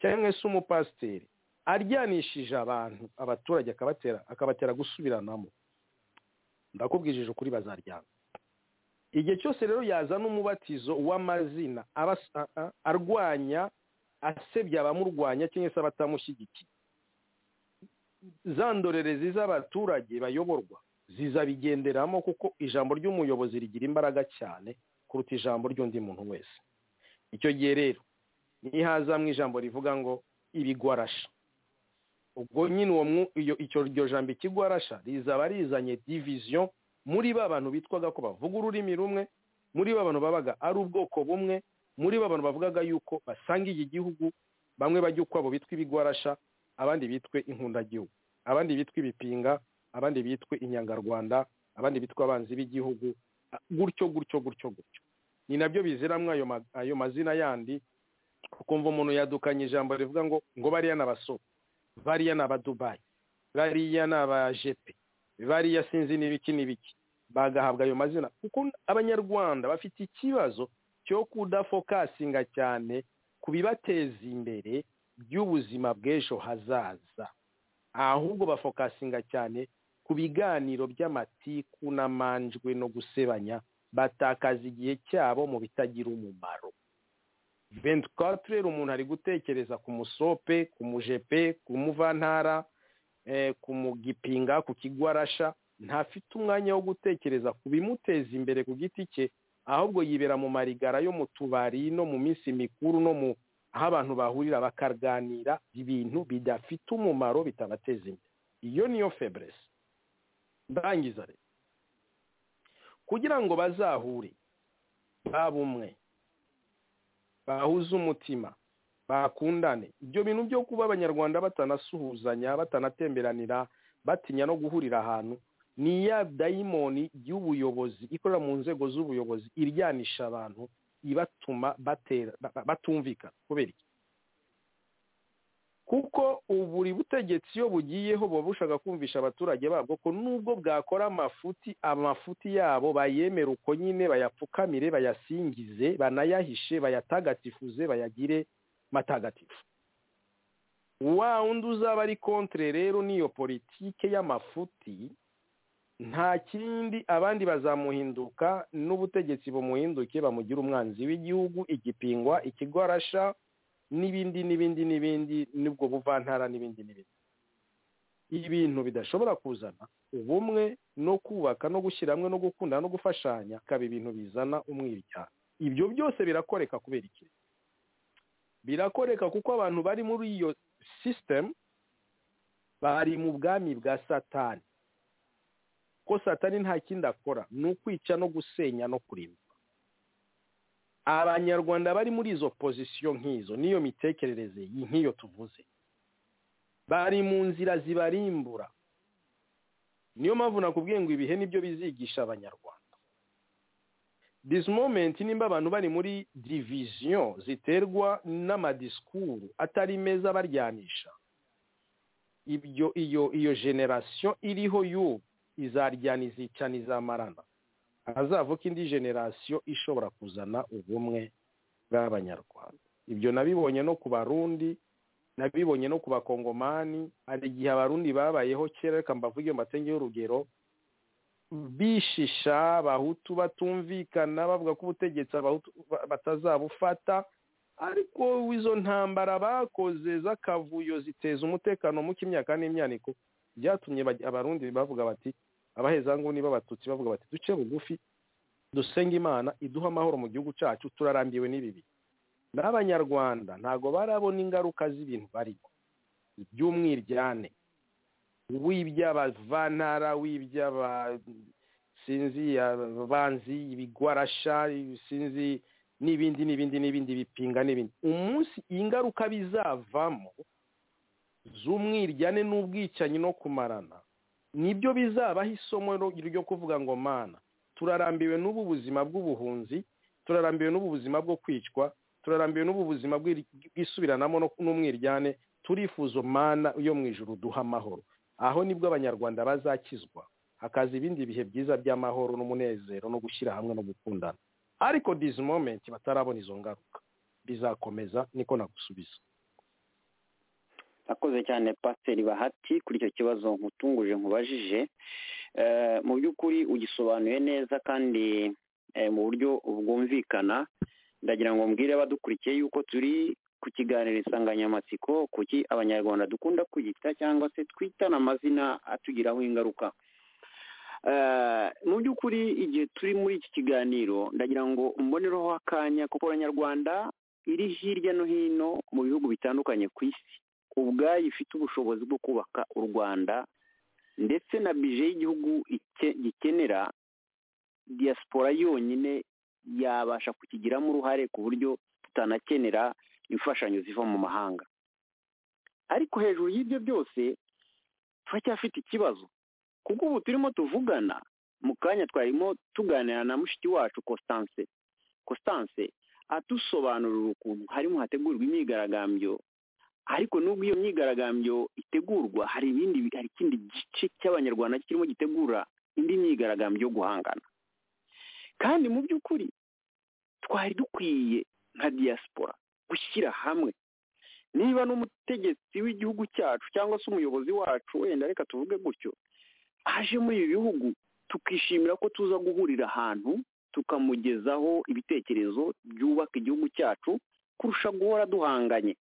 cyangwa se umupasiteri aryanishije abantu abaturage akabatera akabatera gusubiranamo ndakubwijije ukuri bazaryana igihe cyose rero yazana umubatizo w'amazina abas- a- a- arwanya asebya abamurwanya cyangwa se abatamushyigikiye za ndorerezi z'abaturage bayoborwa zizabigenderamo kuko ijambo ry'umuyobozi rigira imbaraga cyane kuruta ijambo ry'undi muntu wese icyo gihe rero nihazamwe ijambo rivuga ngo ibigwarasha ubwo nyine uwo mwu- iyo- icyo iryo jambo ikigwarasha rizaba rizanye division muri ba bantu bitwaga ko bavuga ururimi rumwe muri ba bantu babaga ari ubwoko bumwe muri ba bantu bavugaga yuko basanga iki gihugu bamwe bajya ukwabo bitwa ibigwarasha abandi bitwe inkundagihugu abandi bitwa ibipinga abandi bitwe inyangarwanda abandi bitwa abanzi b'igihugu a- gutyo gutyo gutyo gutyo ni nabyo biziramwo ayo ma- ayo mazina yandi ukumva umuntu yadukanye ijambo rivuga ngo ngo bariya n'abasore bariya ni abadubayi bariya ni abajepe bariya sinzi n'ibiki n'ibiki bagahabwa ayo mazina kuko abanyarwanda bafite ikibazo cyo kudafokasinga cyane ku bibateza imbere by'ubuzima bw'ejo hazaza ahubwo bafokasinga cyane ku biganiro by'amatiku n'amanjwe no gusebanya batakaza igihe cyabo mu bitagira umumaro ventukature umuntu ari gutekereza ku musope ku mujepe ku muvantara eh, ku mugipinga ku kigwarasha ntafite umwanya wo gutekereza ku bimuteza imbere ku giti cye ahubwo yibera mu marigara yo mu tubari no mu minsi mikuru no mu aho abantu bahurira bakaganira ibintu bidafite umumaro bitabateza imbere iyo niyo feburesi ndangiza rero kugira ngo bazahure babumwe bahuze umutima bakundane ibyo bintu byo kuba abanyarwanda batanasuhuzanya batanatemberanira batinya no guhurira ahantu ni ya dayimoni y'ubuyobozi ikorera mu nzego z'ubuyobozi iryanisha abantu ibatuma batera ba- batumvikana kubera iki kuko ubu buri butegetsi iyo bugiyeho buba bushaka kumvisha abaturage babwo ko nubwo bwakora amafuti amafuti yabo bayemere uko nyine bayapfukamire bayasingize banayahishe bayatagatifuze bayagire matagatifu wa wundi uzaba ari kontre rero n'iyo politike y'amafuti nta kindi abandi bazamuhinduka n'ubutegetsi bumuhinduke bamugira umwanzi w'igihugu igipingwa ikigwarasha n'ibindi n'ibindi n'ibindi n'ubwo buvantara n'ibindi n'ibindi ibintu bidashobora kuzana ubumwe no kubaka no gushyira hamwe no gukunda no gufashanya akaba ibintu bizana umwiryane ibyo byose birakoreka kubera iki birakoreka kuko abantu bari muri iyo sisitemu bari mu bwami bwa satani ko satani nta kindi akora ni ukwica no gusenya no kurimba abanyarwanda bari muri izo pozisiyo nk'izo n'iyo mitekerereze iyi nk'iyo tuvuze bari mu nzira zibarimbura niyo mpamvu nakubwiye ngo ibihe nibyo bizigisha abanyarwanda this moment nimba abantu bari muri diviziyo ziterwa n'amadisikuru atari meza baryanisha ibyo iyo iyo generasiyo iriho y'ubu izaryana izicana izamarana hazavuka indi generasiyo ishobora kuzana ubumwe bw'abanyarwanda ibyo nabibonye no ku barundi nabibonye no ku bakongomani hari igihe abarundi babayeho kera reka mbavuge mbatenge y'urugero bishisha abahutu batumvikana bavuga ko ubutegetsi abahutu ba- batazabufata ariko izo ntambara bakoze z'akavuyo ziteza umutekano muke imyaka n'imyaniko byatumye baj- abarundi bavuga bati abahezanguni b'abatutsi bavuga bati duce bugufi dusenge imana iduha amahoro mu gihugu cyacu turarambiwe n'ibibi n'abanyarwanda ntago barabona ingaruka z'ibintu barimo by'umwiryane w'iby'abavantara w'iby'aba sinzi abanzi ibigwarasha sinzi n'ibindi n'ibindi n'ibindi bipinga n'ibindi umunsi ingaruka bizavamo z'umwiryane n'ubwicanyi no kumarana nibyo bizabaho isomo ro- ryo kuvuga ngo mana turarambiwe n'ubu buzima bw'ubuhunzi turarambiwe n'ubu buzima bwo kwicwa turarambiwe n'ubu buzima bw'iri- bw'isubiranamo no- n'umwiryane turifuza mana yo mu ijuru duha amahoro aho nibwo abanyarwanda bazakizwa hakaza ibindi bihe byiza by'amahoro n'umunezero no gushyira hamwe no gukundana ariko this moment batarabona izo ngaruka bizakomeza niko nagusubiza akoze cyane pasiteri bahati kuri icyo kibazo nkutunguje nkubajije Eh, mu by'ukuri ugisobanuye neza kandi eh, mu buryo bwumvikana ndagira ngo mbwire abadukurikiye yuko turi ku kiganiro insanganyamatsiko kuki abanyarwanda dukunda kwiyita cyangwa se twitana amazina atugiraho ingaruka Eh, mu by'ukuri igihe turi muri iki kiganiro ndagira ngo mbonereho akanya kuko abanyarwanda iri hirya no hino mu bihugu bitandukanye ku isi ubwayo ifite ubushobozi bwo kubaka u rwanda ndetse na bije y'igihugu ike- gikenera diaspora yonyine yabasha kukigiramo uruhare ku buryo tutanakenera imfashanyo ziva mu mahanga ariko hejuru y'ibyo byose turacyafite ikibazo kuko ubu turimo tuvugana mu kanya twarimo tuganira na mushiki wacu Constance Constance atusobanurira ukuntu harimo hategurwa imyigaragambyo ariko nubwo iyo myigaragambyo itegurwa hari ibindi hari ikindi gice cy'abanyarwanda kirimo gitegura indi myigaragambyo yo guhangana kandi mu by'ukuri twari dukwiye nka diaspora gushyira hamwe niba n'umutegetsi w'igihugu cyacu cyangwa se umuyobozi wacu wenda reka tuvuge gutyo aje muri ibi bihugu tukishimira ko tuza guhurira ahantu tukamugezaho ibitekerezo byubaka igihugu cyacu kurusha guhora duhanganye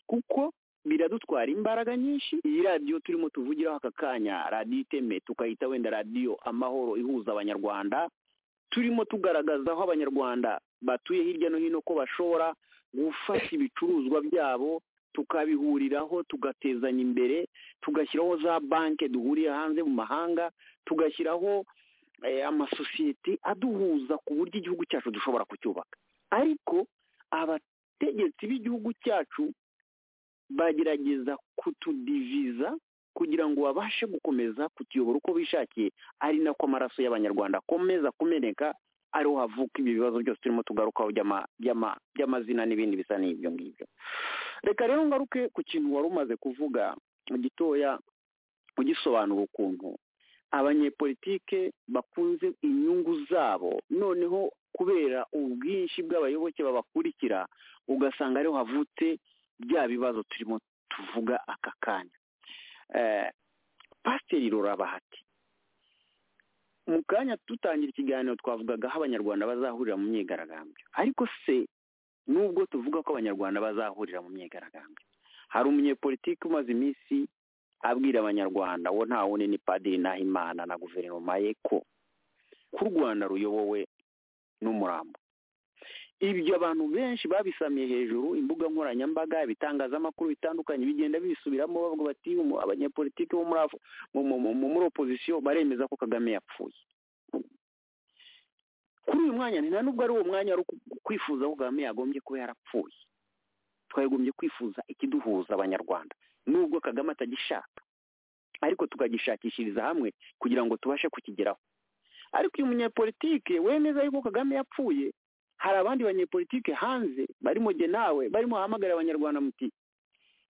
kuko biradutwara imbaraga nyinshi iyi radiyo turimo tuvugiraho aka kanya radiyo iteme tukayita wenda radiyo amahoro ihuza abanyarwanda turimo tugaragaza aho abanyarwanda batuye hirya no hino ko bashobora gufasha ibicuruzwa byabo tukabihuriraho tugatezanya imbere tugashyiraho za banki duhuriye hanze mu mahanga tugashyiraho eh, amasosiyete aduhuza ku buryo igihugu cyacu dushobora kucyubaka ariko abategetsi b'igihugu cyacu bagerageza kutudiviza kugira ngo babashe gukomeza kutuyobora uko bishakiye ari nako amaraso y'abanyarwanda akomeza kumeneka ariho havuka ibyo bibazo byose turimo tugarukaho by'ama- by'ama- by'amazina n'ibindi bisa n'ibyo ngibyo reka rero ngaruke ku kintu wari umaze kuvuga gitoya ugisobanura ukuntu abanyepolitike bakunze inyungu zabo noneho kubera ubwinshi bw'abayoboke babakurikira ugasanga ariho havutse bya bibazo turimo tuvuga aka kanya Eh, pasiteri rurabahati mu kanya dutangira ikiganiro twavugaga aho abanyarwanda bazahurira mu myigaragambyo ariko se nubwo tuvuga ko abanyarwanda bazahurira mu myigaragambyo hari umunyepolitiki umaze iminsi abwira abanyarwanda wo nta wundi ni padiri nahimana na guverinoma ye ko ko u rwanda ruyobowe n'umurambo ibyo abantu benshi babisamiye hejuru imbuga nkoranyambaga ibitangazamakuru bitandukanye bigenda bibisubiramo bavuga bati "Umu- abanyepolitiki bo muri Af- mu- mu- mu- muri opozisiyo baremeza ko kagame yapfuye kuri uyu mwanya nta nubwo ari uwo mwanya wari ku- kwifuza ko kagame yagombye kuba yarapfuye twagombye kwifuza ikiduhuza abanyarwanda nubwo kagame atagishaka ariko tukagishakishiriza hamwe kugira ngo tubashe kukigeraho ariko uyu munyepolitike wemeza yuko kagame yapfuye hari abandi banyepolitike hanze barimo jye nawe barimo bahamagara abanyarwanda muti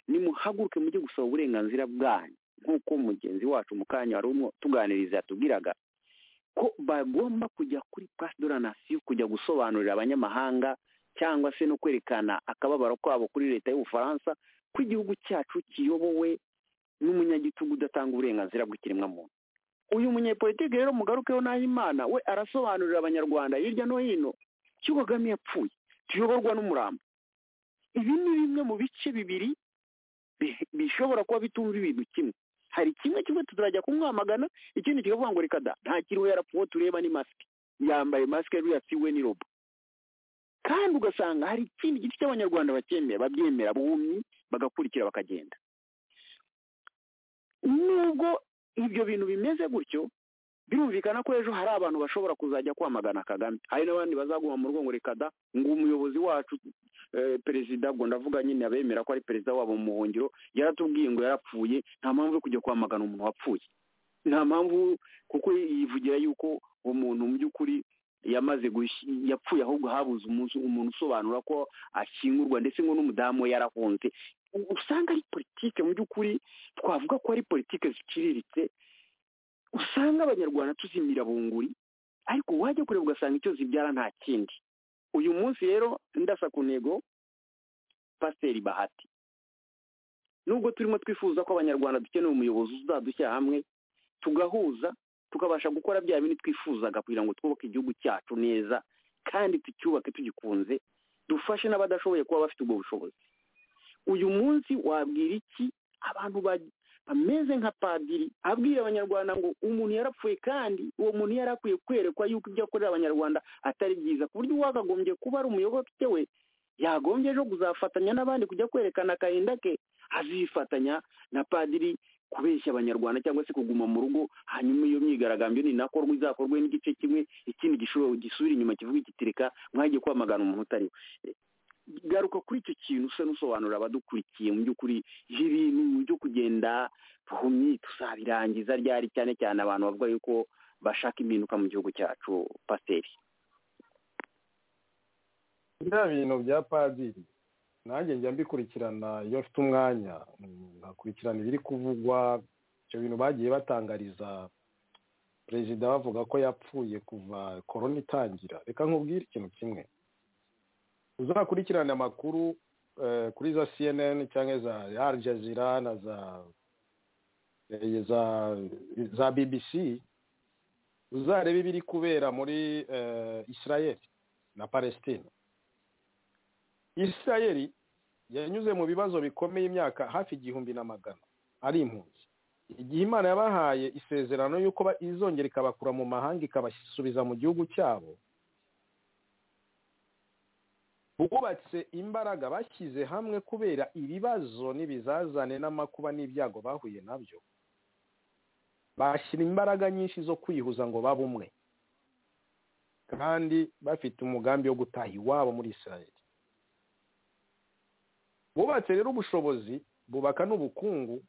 nimuhaguruke mujye gusaba uburenganzira bwanyu nk'uko mugenzi wacu mu kanya wari urimo tuganiriza yatubwiraga ko bagomba kujya kuri place de la nation kujya gusobanurira abanyamahanga cyangwa se no kwerekana akababaro kabo kuri leta y'ubufaransa ko igihugu cyacu kiyobowe n'umunyagitugu udatanga uburenganzira bw'ikiremwamuntu uyu munyepolitike rero mugarukeho n'ahimana we arasobanurira abanyarwanda hirya no hino cy'uko kagame yapfuye tuyoborwa n'umurambo ibi ni bimwe mu bice bibiri bi- bishobora kuba bitumva ibintu kimwe hari kimwe kimwe tuzajya kumwamagana ikindi kikavuga ngo reka da nta kiriho yarapfuye uwo tureba ni masike yambaye masike ruriya si we ni robo kandi ugasanga hari ikindi gice cy'abanyarwanda bacyemera babyemera bumye bagakurikira bakagenda nubwo ibyo bintu bimeze gutyo birumvikana ko ejo hari abantu bashobora kuzajya kwamagana kagame hari n'abandi bazaguma mu rugo ngo reka da ngo umuyobozi wacu eh, perezida ubwo ndavuga nyine abemera ko ari perezida wabo mu muhungiro yaratubwiye ngo yarapfuye nta mpamvu yo kujya kwamagana umuntu wapfuye nta mpamvu kuko yivugira yuko uwo muntu mu by'ukuri yamaze gush- yapfuye ahubwo habuze umunsi umuntu usobanura ko ashyingurwa ndetse ngo n'umudamu we yarahunze U- usanga ari politike mu by'ukuri twavuga ko ari politike ziciriritse usanga abanyarwanda tuzimira bunguri ariko wajya kureba ugasanga icyo zibyara nta kindi uyu munsi rero ndasa ku ntego pasiteri bahati nubwo turimo twifuza ko abanyarwanda dukeneye umuyobozi uzadushyira hamwe tugahuza tukabasha gukora bya bindi twifuzaga kugira ngo twubake igihugu cyacu neza kandi tucyubake tugikunze dufashe n'abadashoboye kuba bafite ubwo bushobozi uyu munsi wabwira iki abantu ba- ameze nka padiri abwira abanyarwanda ngo umuntu yarapfuye kandi uwo muntu yari akwiye kwerekwa yuko ibyo akorera abanyarwanda atari byiza ku buryo uwagagombye kuba ari umuyoboke we yagombye ejo kuzafatanya n'abandi kujya kwerekana agahinda ke azifatanya na padiri kubeshya abanyarwanda cyangwa se kuguma mu rugo hanyuma iyo myigaragambyo ninakorwa izakorwe n'igice kimwe ikindi gishobora gisubira inyuma kivuga igitirika mwagiye kwamagana umuntu utari we garuka kuri icyo kintu usa n'usobanurira abadukurikiye mu by'ukuri ibintu byo kugenda buhumyi tuzabirangiza ryari cyane cyane abantu bavuga yuko bashaka impinduka mu gihugu cyacu pasiteri biriya bintu bya padiri nanjye njya mbikurikirana iyo mfite umwanya mm, nkakurikirana ibiri kuvugwa ibyo bintu bagiye batangariza perezida bavuga ko yapfuye kuva korona itangira reka nkubwire ikintu kimwe uzakurikirane amakuru eh, kuri za cnn cyangwa za al jazeera na za eh, za za bbc uzarebe ibiri kubera muri eh, israel na palestine isirayeli yanyuze mu bibazo bikomeye imyaka hafi igihumbi na magana ari impunzi igihe imana yabahaye isezerano y'uko ba- izongera ikabakura mu mahanga ikabasubiza mu gihugu cyabo bubatse imbaraga bashyize hamwe kubera ibibazo n'ibizazane n'amakuba n'ibyago bahuye nabyo bashyira imbaraga nyinshi zo kwihuza ngo babe umwe kandi bafite umugambi wo gutaha iwabo muri israel bubatse rero ubushobozi bubaka n'ubukungu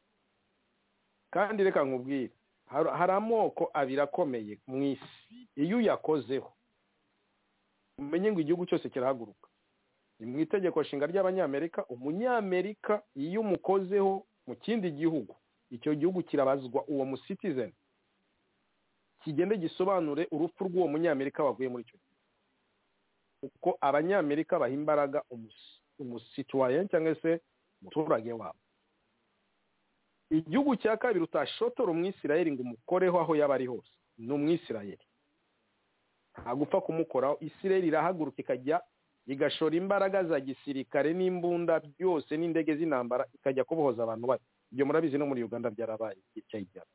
kandi reka nkubwire hari hari amoko abiri akomeye mu isi iyo uyakozeho umenye ngo igihugu cyose kirahaguruka ni mu itegeko nshinga ry'abanyamerika umunyamerika iyo umukozeho mu kindi gihugu icyo gihugu kirabazwa uwo musitizeni kigende gisobanure urupfu rw'uwo munyamerika waguye muri icyo gihugu kuko abanyamerika baha imbaraga umusi- umusituwayeni cyangwa se umuturage wabo igihugu cya kabiri utashotora umwisirayeli ngo umukoreho aho yaba ari hose ni umwisirayeli ntagupfa kumukoraho isirayeli irahaguruka ikajya igashora imbaraga za gisirikare n'imbunda byose n'indege z'intambara ikajya kubohoza abantu bayo ibyo murabizi no muri uganda byarabaye igice cyabo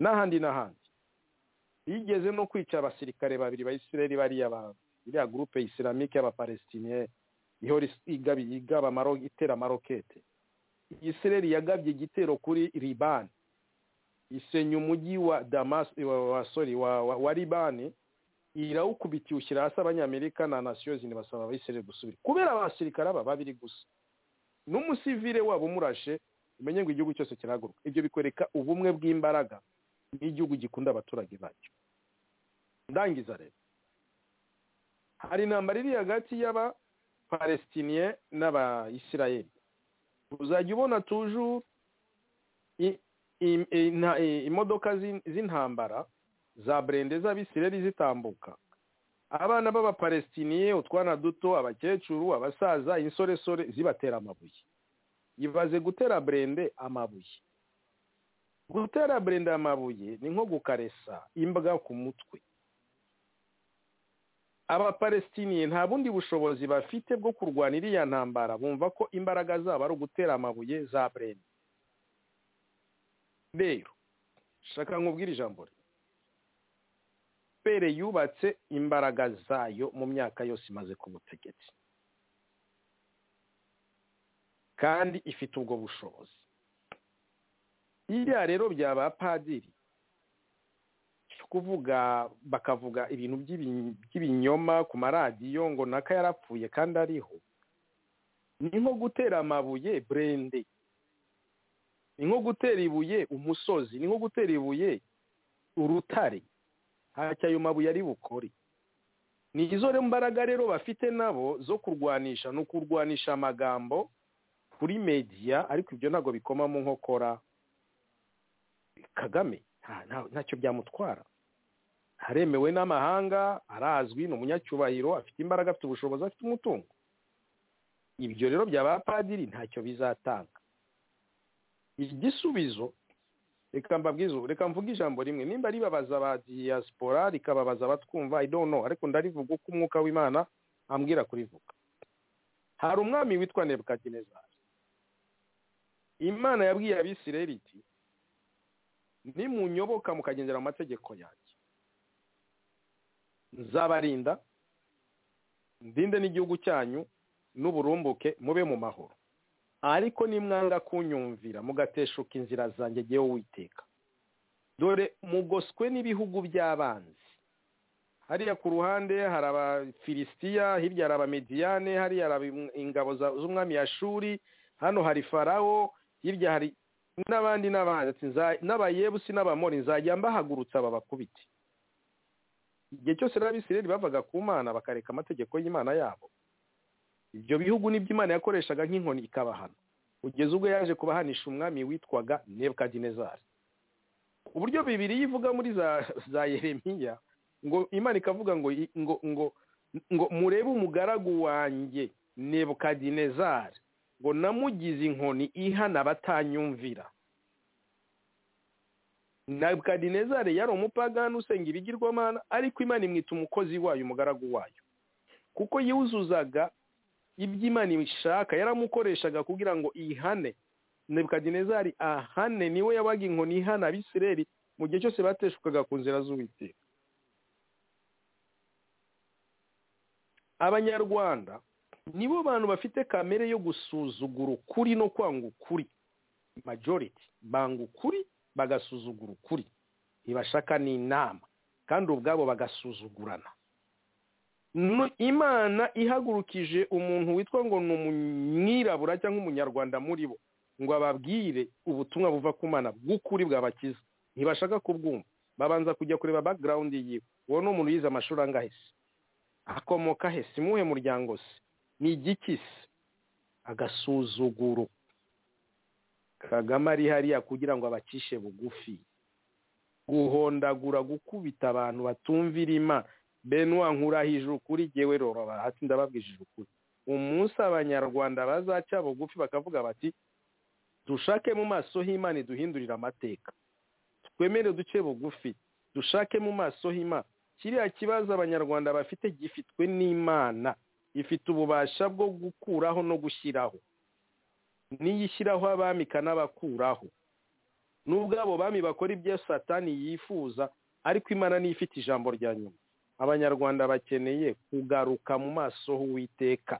n'ahandi n'ahandi bigeze no kwica abasirikare babiri ba isirayeli bariya ba iriya gurupe isiramike y'abapalestiniyeri ihora igaba- igaba amaro- itera amarokete isirayeli yagabye igitero kuri libani isenya umujyi wa damas wa, wa, sorry, wa, wa, wa libani irawukubitiye ushyira hasi abanyamerika na nasiyo zindi basaba abayisirayeli gusubira kubera abasirikare aba babiri gusa n'umusivire wabo umurashe umenye ngo igihugu cyose kirahaguruka ibyo bikwereka ubumwe bw'imbaraga n'igihugu gikunda abaturage bacyo ndangiza rero hari intambara iri hagati y'abapalestiniye n'abayisirayeli uzajya ubona tujuru i- i- i- nta- i- imodoka z'in- z'intambara za burende z'abisireri zitambuka abana b'abapalestiniye utwana duto abakecuru abasaza insoresore zibatera amabuye ibaze gutera burende amabuye gutera burende amabuye ni nko gukaresa imbwa ku mutwe abapalestiniye nta bundi bushobozi bafite bwo kurwana iriya ntambara bumva ko imbaraga zabo ari ugutera amabuye za burende rero shaka nkubwire ijambo rye pere yubatse imbaraga zayo mu myaka yose imaze ku butegetsi kandi ifite ubwo bushobozi iriya rero byaba padiri kuvuga bakavuga ibintu by'ibi- by'ibinyoma ku maradiyo ngo naka yarapfuye kandi ariho ni nko gutera amabuye burende ni nko gutera ibuye umusozi ni nko gutera ibuye urutare ntacyo ayo mabuye ari bukore ni izo rero mbaraga rero bafite nabo zo kurwanisha ni ukurwanisha amagambo kuri media ariko ibyo ntabwo bikoma mu nkokora kagame nta- nta- ntacyo byamutwara haremewe n'amahanga arazwi ni umunyacyubahiro afite imbaraga afite ubushobozi afite umutungo ibyo rero by'abapadiri ntacyo bizatanga igisubizo reka mbabwize ubu reka mvuge ijambo rimwe nimba ribabaza aba diaspora rikababaza abatwumva i don't know ariko ndarivuga uko umwuka w'imana ambwira kurivuga hari umwami witwa nebukadinezari imana yabwiye abisirayeli iti nimunyoboka mukagendera mu mategeko yanjye nzabarinda ndinde n'igihugu cyanyu n'uburumbuke mube mu mahoro ariko nimwanga kunyumvira mugateshuka inzira zanjye jyewe witeka dore mugoswe n'ibihugu by'abanzi hariya ku ruhande hari abafilisitiya hirya hari abamediyane hariya hari abim- ingabo za- z'umwami yashuri hano hari farawo hirya hari n'abandi n'abandi ati nza- n'abayebusi n'abamori nzajya mbahagurutsa babakubite igihe cyose rero abisirayeli bavaga ku mana bakareka amategeko y'imana yabo ibyo bihugu nibyo imana yakoreshaga nk'inkoni ikabahana kugeza ubwo yaje kubahanisha umwami witwaga nebukadinezari uburyo bibiri ivuga muri za, za yeremiya ngo imana ikavuga ngo i- ngo ngo ngo murebe umugaragu wanjye nebukadinezari ngo namugize inkoni ihana abatanyumvira nebukadinezari yari umupagani usenga ibigirwamana ariko imana imwita umukozi wayo umugaragu wayo kuko yuzuzaga ibyo imana ishaka yaramukoreshaga kugira ngo ihane nebukadinezari ahane niwe yabaga inkoni ihana abisireri mu gihe cyose bateshukaga ku nzira z'uwiteka abanyarwanda nibo bantu bafite kamere yo gusuzugura ukuri no kwanga ukuri majority banga ukuri bagasuzugura ukuri ntibashaka n'inama kandi ubwabo bagasuzugurana Nu- imana ihagurukije umuntu witwa ngo ni umwirabura cyangwa umunyarwanda muri bo ngo ababwire ubutumwa buva ku mana bw'ukuri bwabakiza ntibashaka kubwumva babanza kujya kureba background yiwe uwo ni umuntu yize amashuri angahe se akomoka he si muhe muryango se ni igiki se agasuzuguro kagame ari hariya kugira ngo abacishe bugufi guhondagura gukubita abantu batumvira imana benwa nkurahije ukuri jyewe rora bahati ndababwishije ukuri umunsi abanyarwanda bazaca bugufi bakavuga bati dushake mu maso h'imana iduhindurire amateka twemere duce bugufi dushake mu maso h'imana kiriya kibazo abanyarwanda bafite gifitwe n'imana ifite ububasha bwo gukuraho no gushyiraho niyo ishyiraho abami ikanabakuraho nubwo abo bami bakora ibyo satani yifuza ariko imana niyo ifite ijambo rya nyuma abanyarwanda bakeneye kugaruka mu maso h'uwiteka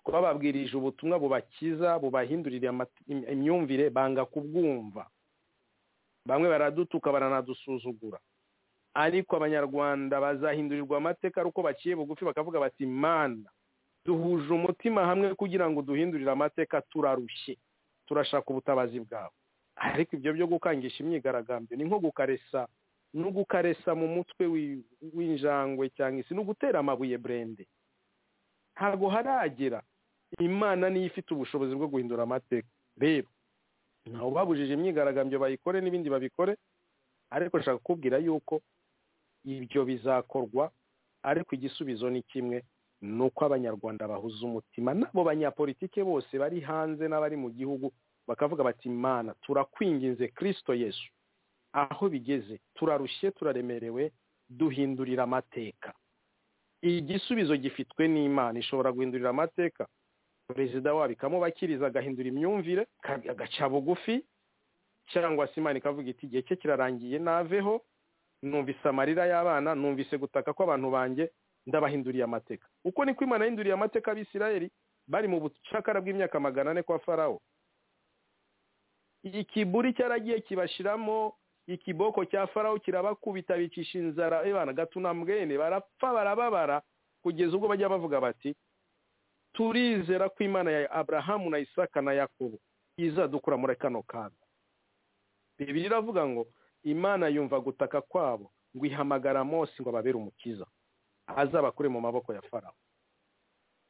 twababwirije ubutumwa bubakiza bubahindurira amate- im- imyumvire banga kubwumva bamwe baradutuka baranadusuzugura ariko abanyarwanda bazahindurirwa amateka ari uko baciye bugufi bakavuga bati mana duhuje umutima hamwe kugira ngo duhindurire amateka turarushye turashaka ubutabazi bwabo ariko ibyo byo gukangisha imyigaragambyo ni nko gukaresa no gukaresa mu mutwe wi- w'injangwe cyangwa isi no gutera amabuye burende ntabwo haragera imana niyo ifite ubushobozi bwo guhindura amateka rero ntawe ubabujije imyigaragambyo bayikore n'ibindi babikore ariko nshaka kukubwira yuko ibyo bizakorwa ariko igisubizo ni kimwe ni uko abanyarwanda bahuza umutima n'abo banyapolitike bose bari hanze n'abari mu gihugu bakavuga bati imana turakwinginze kirisito yesu aho bigeze turarushye turaremerewe duhindurira amateka igisubizo gifitwe n'imana ishobora guhindurira amateka perezida wabo ikamubakiriza agahindura imyumvire ka- agaca bugufi cyangwa se imana ikavuga iti igihe cye kirarangiye naveho numvise amarira y'abana numvise gutaka kw'abantu banjye ndabahinduriye amateka uko niko imana yahinduriye amateka abisirayeli bari mu bucakara bw'imyaka magana ane kwa farawo ikiburi cyaragiye kibashiramo ikiboko cya farawo kirabakubita bicisha inzara ebana gatunambwene barapfa barababara kugeza ubwo bajya bavuga bati turizera ko imana ya aburahamu na isaka na yakobo izadukura muri kano kaga bibiri iravuga ngo imana yumva gutaka kwabo ngo ihamagara mose ngo ababere umukiza azabakure mu maboko ya farawo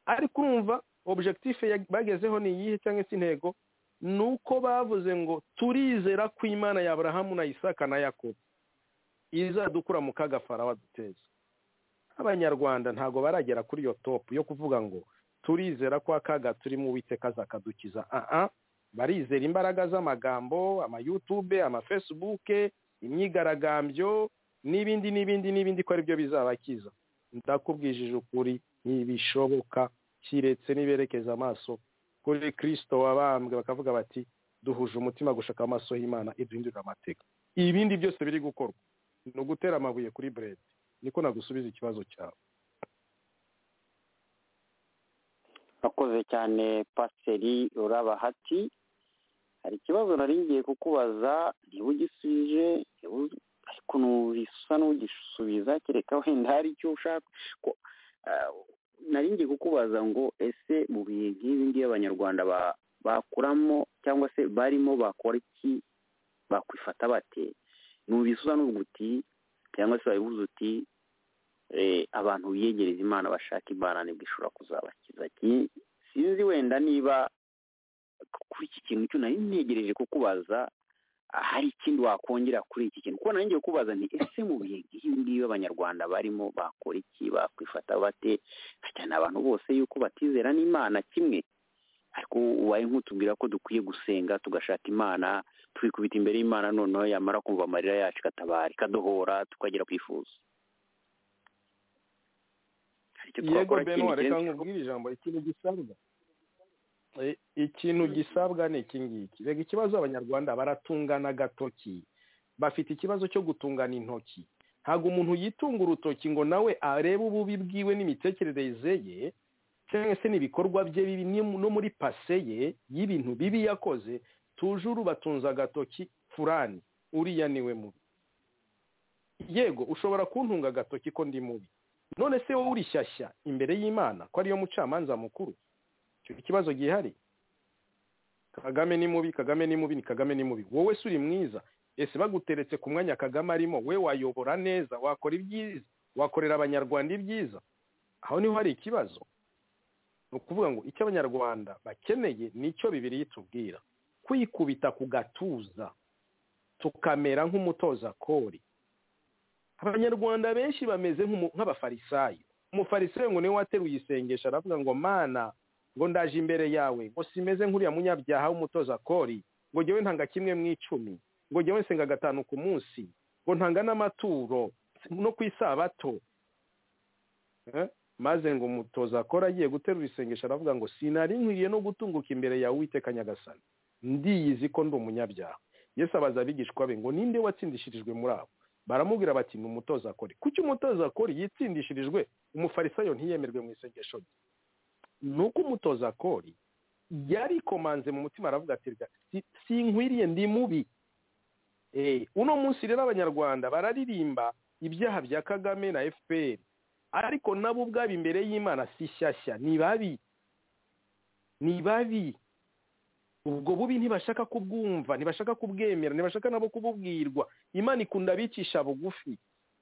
ariko urumva objectif ya- bagezeho ni iyihe cyangwa se intego ni uko bavuze ngo turizera ko imana ya aburahamu na isaka na yakobo izadukura mu kaga farawo aduteza abanyarwanda ntabwo baragera kuri iyo topu yo kuvuga ngo turizera ko akaga turimo uwiteka azakadukiza aha barizera imbaraga z'amagambo amayutube amafesibuke imyigaragambyo n'ibindi n'ibindi n'ibindi ko aribyo bizabakiza ndakubwijije ukuri ntibishoboka kiretse niberekeza amaso kuri kirisito wabambwe bakavuga bati duhuje umutima gushaka amaso y'imana iduhindurira amateka ibindi byose biri gukorwa ni ugutera amabuye kuri burede niko nagusubiza ikibazo cyawe akoze cyane pasiteri urabahati hari ikibazo nari ngiye kukubaza niba ugisubije niba u- ariko ntubisa n'ugisubiza kereka wenda hari icyo ushaka ko ah, nari ngiye kukubaza ngo ese mu bihe nk'ibi ngibi abanyarwanda ba- bakuramo cyangwa se barimo bakora iki bakwifata bate ntubisuza n'ubwo uti cyangwa se wabibuze uti eh, abantu biyegereza imana bashaka imana nibwo ishobora kuzabakiza Ki- sinzi wenda niba kuri iki kintu cyo nari ntegereje kukubaza ah, hari ikindi wakongera kuri iki kintu kuko nari ngiye kukubaza nti ese mu bihe nk'ibi ngibi abanyarwanda barimo bakora iki bakwifata bate cyane abantu bose yuko batizera n'imana kimwe ariko ubaye nk'utubwira ko dukwiye gusenga tugashaka imana twikubita imbere y'imana noneho yamara kumva amarira yacu ikatabara ikadohora tukagera kwifuza hari icyo yego twakora benwa ikindi reka kirenze- nkubwire ijambo ikintu gisabwa Eh, ikintu gisabwa ni iki ngiki rega ikibazo abanyarwanda baratungana agatoki bafite ikibazo cyo gutungana intoki ntabwo umuntu yitunga urutoki ngo nawe arebe ububi bwiwe n'imitekerereze ye cyangwa se n'ibikorwa bye bibi ni- no muri pase ye y'ibintu bibi yakoze tujuru batunze agatoki furani uriya niwe mubi yego ushobora kuntunga agatoki ko ndi mubi none se wowe urishyashya imbere y'imana ko ariyo mucamanza mukuru icyo kibazo gihari kagame ni mubi kagame ni mubi ni kagame ni mubi wowe se uri mwiza ese baguteretse ku mwanya kagame arimo we wayobora neza wakora ibyiza wakorera abanyarwanda ibyiza aho niho hari ikibazo ni ukuvuga ngo icyo abanyarwanda bakeneye nicyo bibiri yitubwira kwikubita ku gatuza tukamera nk'umutoza kori abanyarwanda benshi bameze nk'umu- nk'abafarisayo umufarisayo ngo niwe wateruye isengesho aravuga ngo mana ngo ndaje imbere yawe ngo simeze nk'uriya munyabyaha w'umutoza kori ngo jyewe ntanga kimwe mu icumi ngo jyewe nsenga gatanu ku munsi ngo ntanga n'amaturo no ku isabato Eh, maze ngo umutoza kori agiye guterura isengesho aravuga ngo sinari nkwiriye no gutunguka imbere yawe uwiteka nyagasani ndiyizi ko ndi umunyabyaha yesu abaza abigishwa be ngo ninde watsindishirijwe muri abo baramubwira bati ni umutoza kori kuki umutoza kori yitsindishirijwe umufarisayo ntiyemerwe mu isengesho rye ni uko umutoza kori yarikomanze mu mutima aravuga ati "Rega, si- sinkwiriye ndi mubi Eh, uno munsi rero abanyarwanda bararirimba ibyaha bya kagame na fpr ariko nabo ubwabo imbere y'imana si shyashya ni babi ni babi ubwo bubi ntibashaka kubwumva ntibashaka kubwemera ntibashaka nabo kububwirwa imana ikunda abicisha bugufi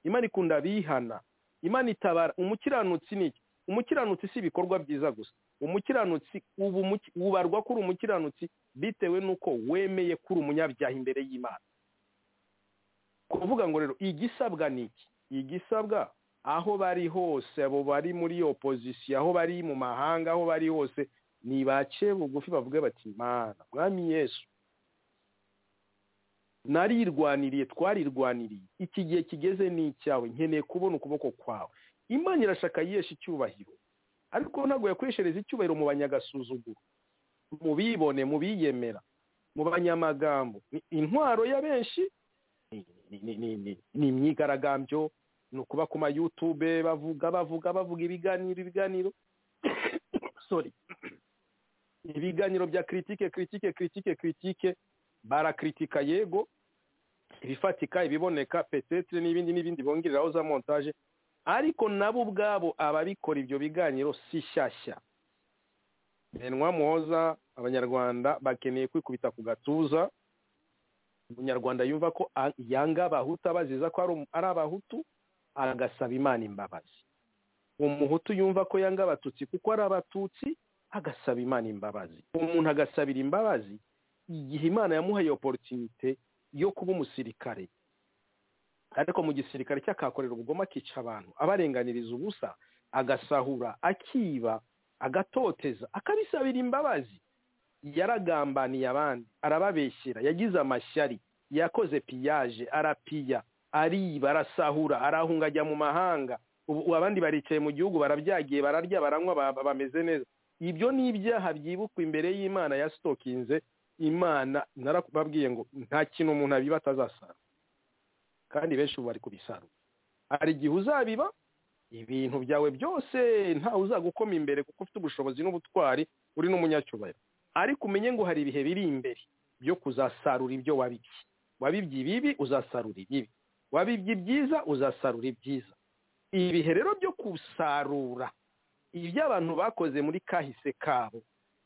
imana ikunda abihana imana itabara umukiranutsi ni iki umukiranutsi si ibikorwa byiza gusa umukiranutsi ubu umuki- ubarwa kuri umukiranutsi bitewe n'uko wemeye kuri umunyabyaha imbere y'imana kuvuga ngo rero igisabwa ni iki igisabwa aho bari hose abo bari muri opozisiyo aho bari mu mahanga aho bari hose nibace bugufi bavuge bati mana mwami yesu narirwaniriye twarirwaniriye iki gihe kigeze ni icyawe nkeneye kubona ukuboko kwawe imana irashaka yesha icyubahiro ariko ntabwo yakoreshereza icyubahiro mu banyagasuzuguro mu bibone mu biyemera mu banyamagambo Ni intwaro ya benshi ni- ni- ni- ni- ni- ni imyigaragambyo ni ukuba ku mayutube bavuga bavuga bavuga ibiganiro ibiganiro sorry ibiganiro bya kiritike kiritike kiritike kiritike barakritika yego ibifatika ibiboneka petetre n'ibindi n'ibindi bongereraho za montage ariko nabo ubwabo ababikora ibyo biganiro si shyashya benwa muhoza abanyarwanda bakeneye kwikubita ku gatuza umunyarwanda yumva ko a- yanga abahutu abaziza ko ari um- ari abahutu agasaba imana imbabazi umuhutu yumva ko yanga abatutsi kuko ari abatutsi agasaba imana imbabazi umuntu agasabira imbabazi igihe imana yamuhaye oporutinite yo kuba umusirikare ariko mu gisirikare cye akahakorera ubugome akica abantu abarenganiriza ubusa agasahura akiba agatoteza akabisabira imbabazi yaragambaniye abandi arababeshyera yagize amashyari yakoze piyaje arapiya ariba arasahura arahunga ajya mu mahanga ubu ubu abandi baricaye mu gihugu barabyagiye bararya baranywa ba- ba- bameze neza ibyo ni ibyaha byibukwa imbere y'imana yasitokinze imana narakubabwiye ngo nta kintu umuntu abiba atazasara kandi benshi ubu bari kubisarura hari igihe uzabiba ibintu byawe byose ntawe uzagukoma imbere kuko ufite ubushobozi n'ubutwari uri n'umunyacyubahiro ariko umenye ngo hari ibihe biri imbere byo kuzasarura ibyo wabibye wabibye ibibi uzasarura ibibi wabibye ibyiza uzasarura ibyiza ibihe rero byo gusarura ibyo abantu bakoze muri kahise kabo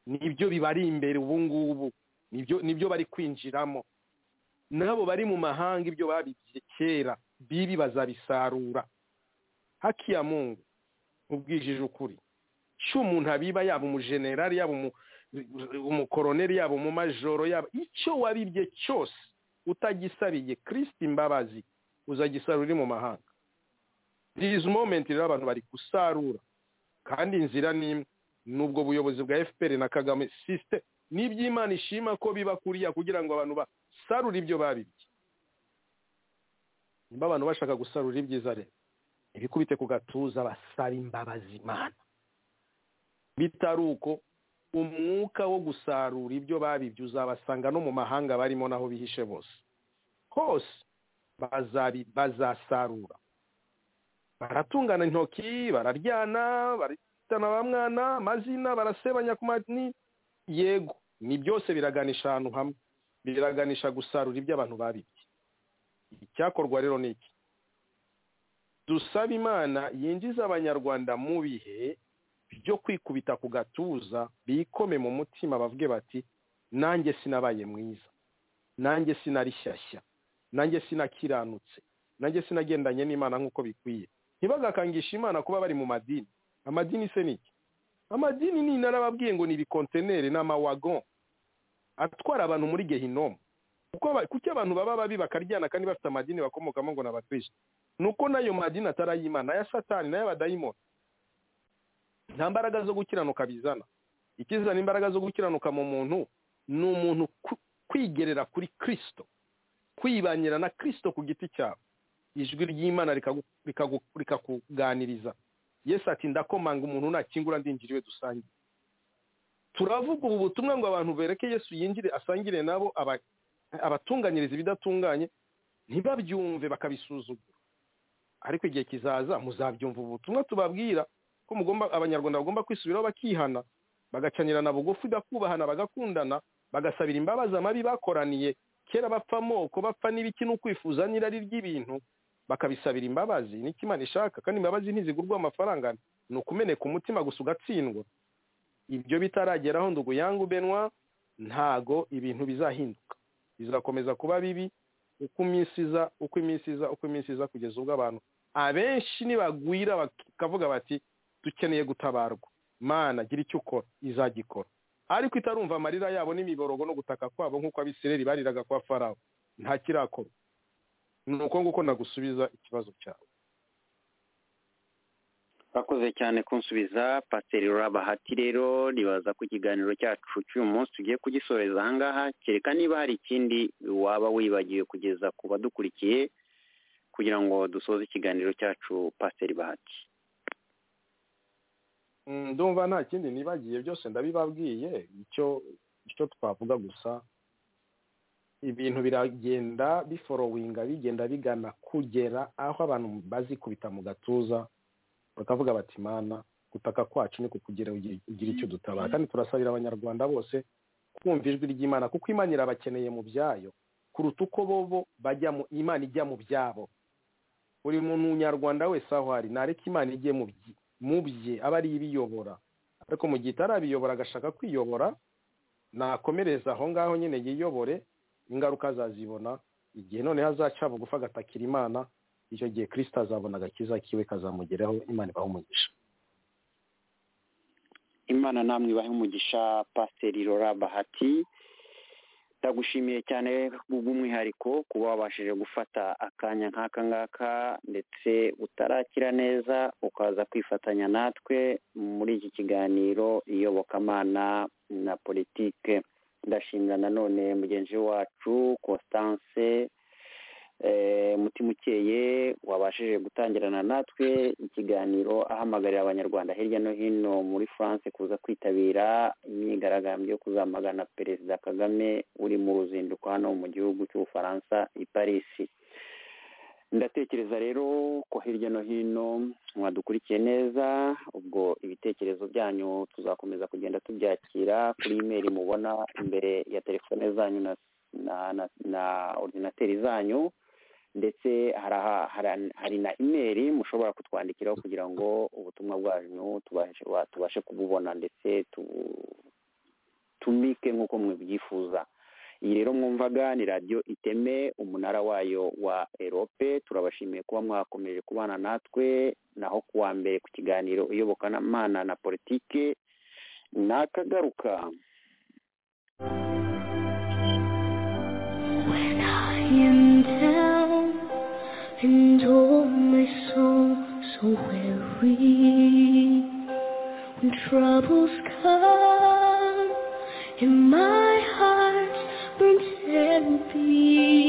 nibyo bibari imbere ubu ngubu nibyo nibyo bari kwinjiramo n'abo bari mu mahanga ibyo babibye kera bibi bazabisarura hakiya mungu ubwijije ukuri cyo umuntu abiba yaba umujenerali yaba umu umukoroneri yabo mu majoro yabo icyo wabibye cyose utagisabiye kirisiti imbabazi uzagisarura uri mu mahanga this moment rero abantu bari gusarura kandi inzira ni imwe n'ubwo buyobozi bwa fpr na kagame sisite n'iby'imana ishima ko biba kuriya kugira ngo abantu basarure ibyo babibye nimba abantu bashaka gusarura ibyiza rero ibikubite ku gatuza basaba imbabazi imana bitari uko umwuka wo gusarura ibyo babibye uzabasanga no mu mahanga barimo n'aho bihishe bose hose bazabi bazasarura baratungana intoki bararyana baritana ba mwana amazina barasebanya ku mani yego ni byose biraganisha ahantu hamwe biraganisha gusarura ibyo abantu babibye icyakorwa rero ni iki dusaba imana yinjiza abanyarwanda mu bihe byo kwikubita ku gatuza bikome mu mutima bavuge bati nanjye sinabaye mwiza nanjye sinarishyashya nanjye sinakiranutse nanjye sinagendanye n'imana nk'uko bikwiye ntibagakangishe imana kuba bari mu madini amadini se ni iki amadini ni narababwiye ngo ni ibikonteneri n'amawagon atwara abantu muri gehinomu kuko aba- kuki abantu baba babi bakaryana kandi bafite amadini bakomokamo ngo ni abakristo ni uko n'ayo madini atari ay'imana aya satani n'ay'abadayimoni nta mbaraga zo gukiranuka bizana ikizana imbaraga zo gukiranuka mu muntu ni umuntu ku- kwigerera kuri kirisito kwibanira na kirisito ku giti cyawe ijwi ry'imana rikagu- rikagu- rikakuganiriza yesu ati ndakomanga umuntu nakingura ndinjira iwe dusangiye turavuga ubu butumwa ngo abantu bereke yesu yinjire asangire nabo aba- abatunganyiriza ibidatunganye ntibabyumve bakabisuzugura ariko igihe kizaza muzabyumva ubu butumwa tubabwira ko mugomba abanyarwanda bagomba kwisubiraho bakihana bagacanirana bugufi bakubahana bagakundana bagasabira imbabazi amabi bakoraniye kera bapfa amoko bapfa n'ibiki no kwifuza n'irari ry'ibintu bakabisabira imbabazi n'icyo imana ishaka kandi imbabazi ntizigurwa amafaranga ni ukumeneka umutima gusa ugatsindwa ibyo bitarageraho ndugu yangu benwa ntago ibintu bizahinduka bizakomeza kuba bibi uko iminsi iza uko iminsi iza uko iminsi iza kugeza ubwo abantu abenshi nibagwira bakavuga bati dukeneye gutabarwa mana gira icyo ukora izagikora ariko itarumva amarira yabo n'imiborogo no gutaka kwabo nk'uko abisireri bariraga kwa farawo nta kirakora ni uko nguko nagusubiza ikibazo cyawe bakoze cyane kunsubiza pasiteri rabahati rero nibaza ko ikiganiro cyacu cy'uyu munsi tugiye kugisoreza ahangaha kereka niba hari ikindi waba wibagiwe kugeza ku badukurikiye kugira ngo dusoze ikiganiro cyacu pasiteri bahati Mm, ndumva nta kindi nibagiye byose ndabibabwiye icyo icyo twavuga gusa ibintu biragenda biforowinga bigenda bigana kugera aho abantu bazikubita mu gatuza bakavuga bati mana gutaka kwacu ni kukugira ugira ugira icyo dutabara kandi turasabira abanyarwanda bose kumva ijwi ry'imana kuko imana irabakeneye mu byayo kuruta uko bobo bajya mu imana ijya mu byabo buri munyarwanda wese aho ari nareke imana ijye mu byi mu bye aba ariyo ibiyobora ariko mu gihe itarabiyobora agashaka kwiyobora nakomereza aho ngaho nyine yiyobore ingaruka azazibona igihe noneho azaca bugufi agatakira imana icyo gihe kirisita azabona agakiza kiwe kazamugeraho imana ibaho umugisha imana namwe ibahe umugisha pasiteri rora bahati ndagushimiye cyane bw'umwihariko kuba wabashije gufata akanya nk'aka ngaka ndetse utarakira neza ukaza kwifatanya natwe muri iki kiganiro iyobokamana na politike ndashimira nanone mugenzi wacu constance eh, mutima ukeye wabashije gutangirana natwe ikiganiro ahamagarira abanyarwanda hirya no hino muri france kuza kwitabira imyigaragambyo yo kuzamagana perezida kagame uri mu ruzinduko hano mu gihugu cy'ubufaransa i paris ndatekereza rero ko hirya no hino mwadukurikiye neza ubwo ibitekerezo byanyu tuzakomeza kugenda tubyakira kuri imeri mubona imbere ya telefone zanyu na na na, na ordinateri zanyu ndetse hari aha- hari- hari na imeri mushobora kutwandikiraho kugira ngo ubutumwa bwanyu tubashe wa- tubashe kububona ndetse tutumike nk'uko mwibyifuza iyi rero mwumvaga ni radiyo iteme umunara wayo wa erope turabashimiye kuba mwakomeje kubana natwe naho kuwa mbere ku kiganiro iyobokamana na politike nakagaruka When I am down and all my soul so weary, when troubles come and my heart burns empty,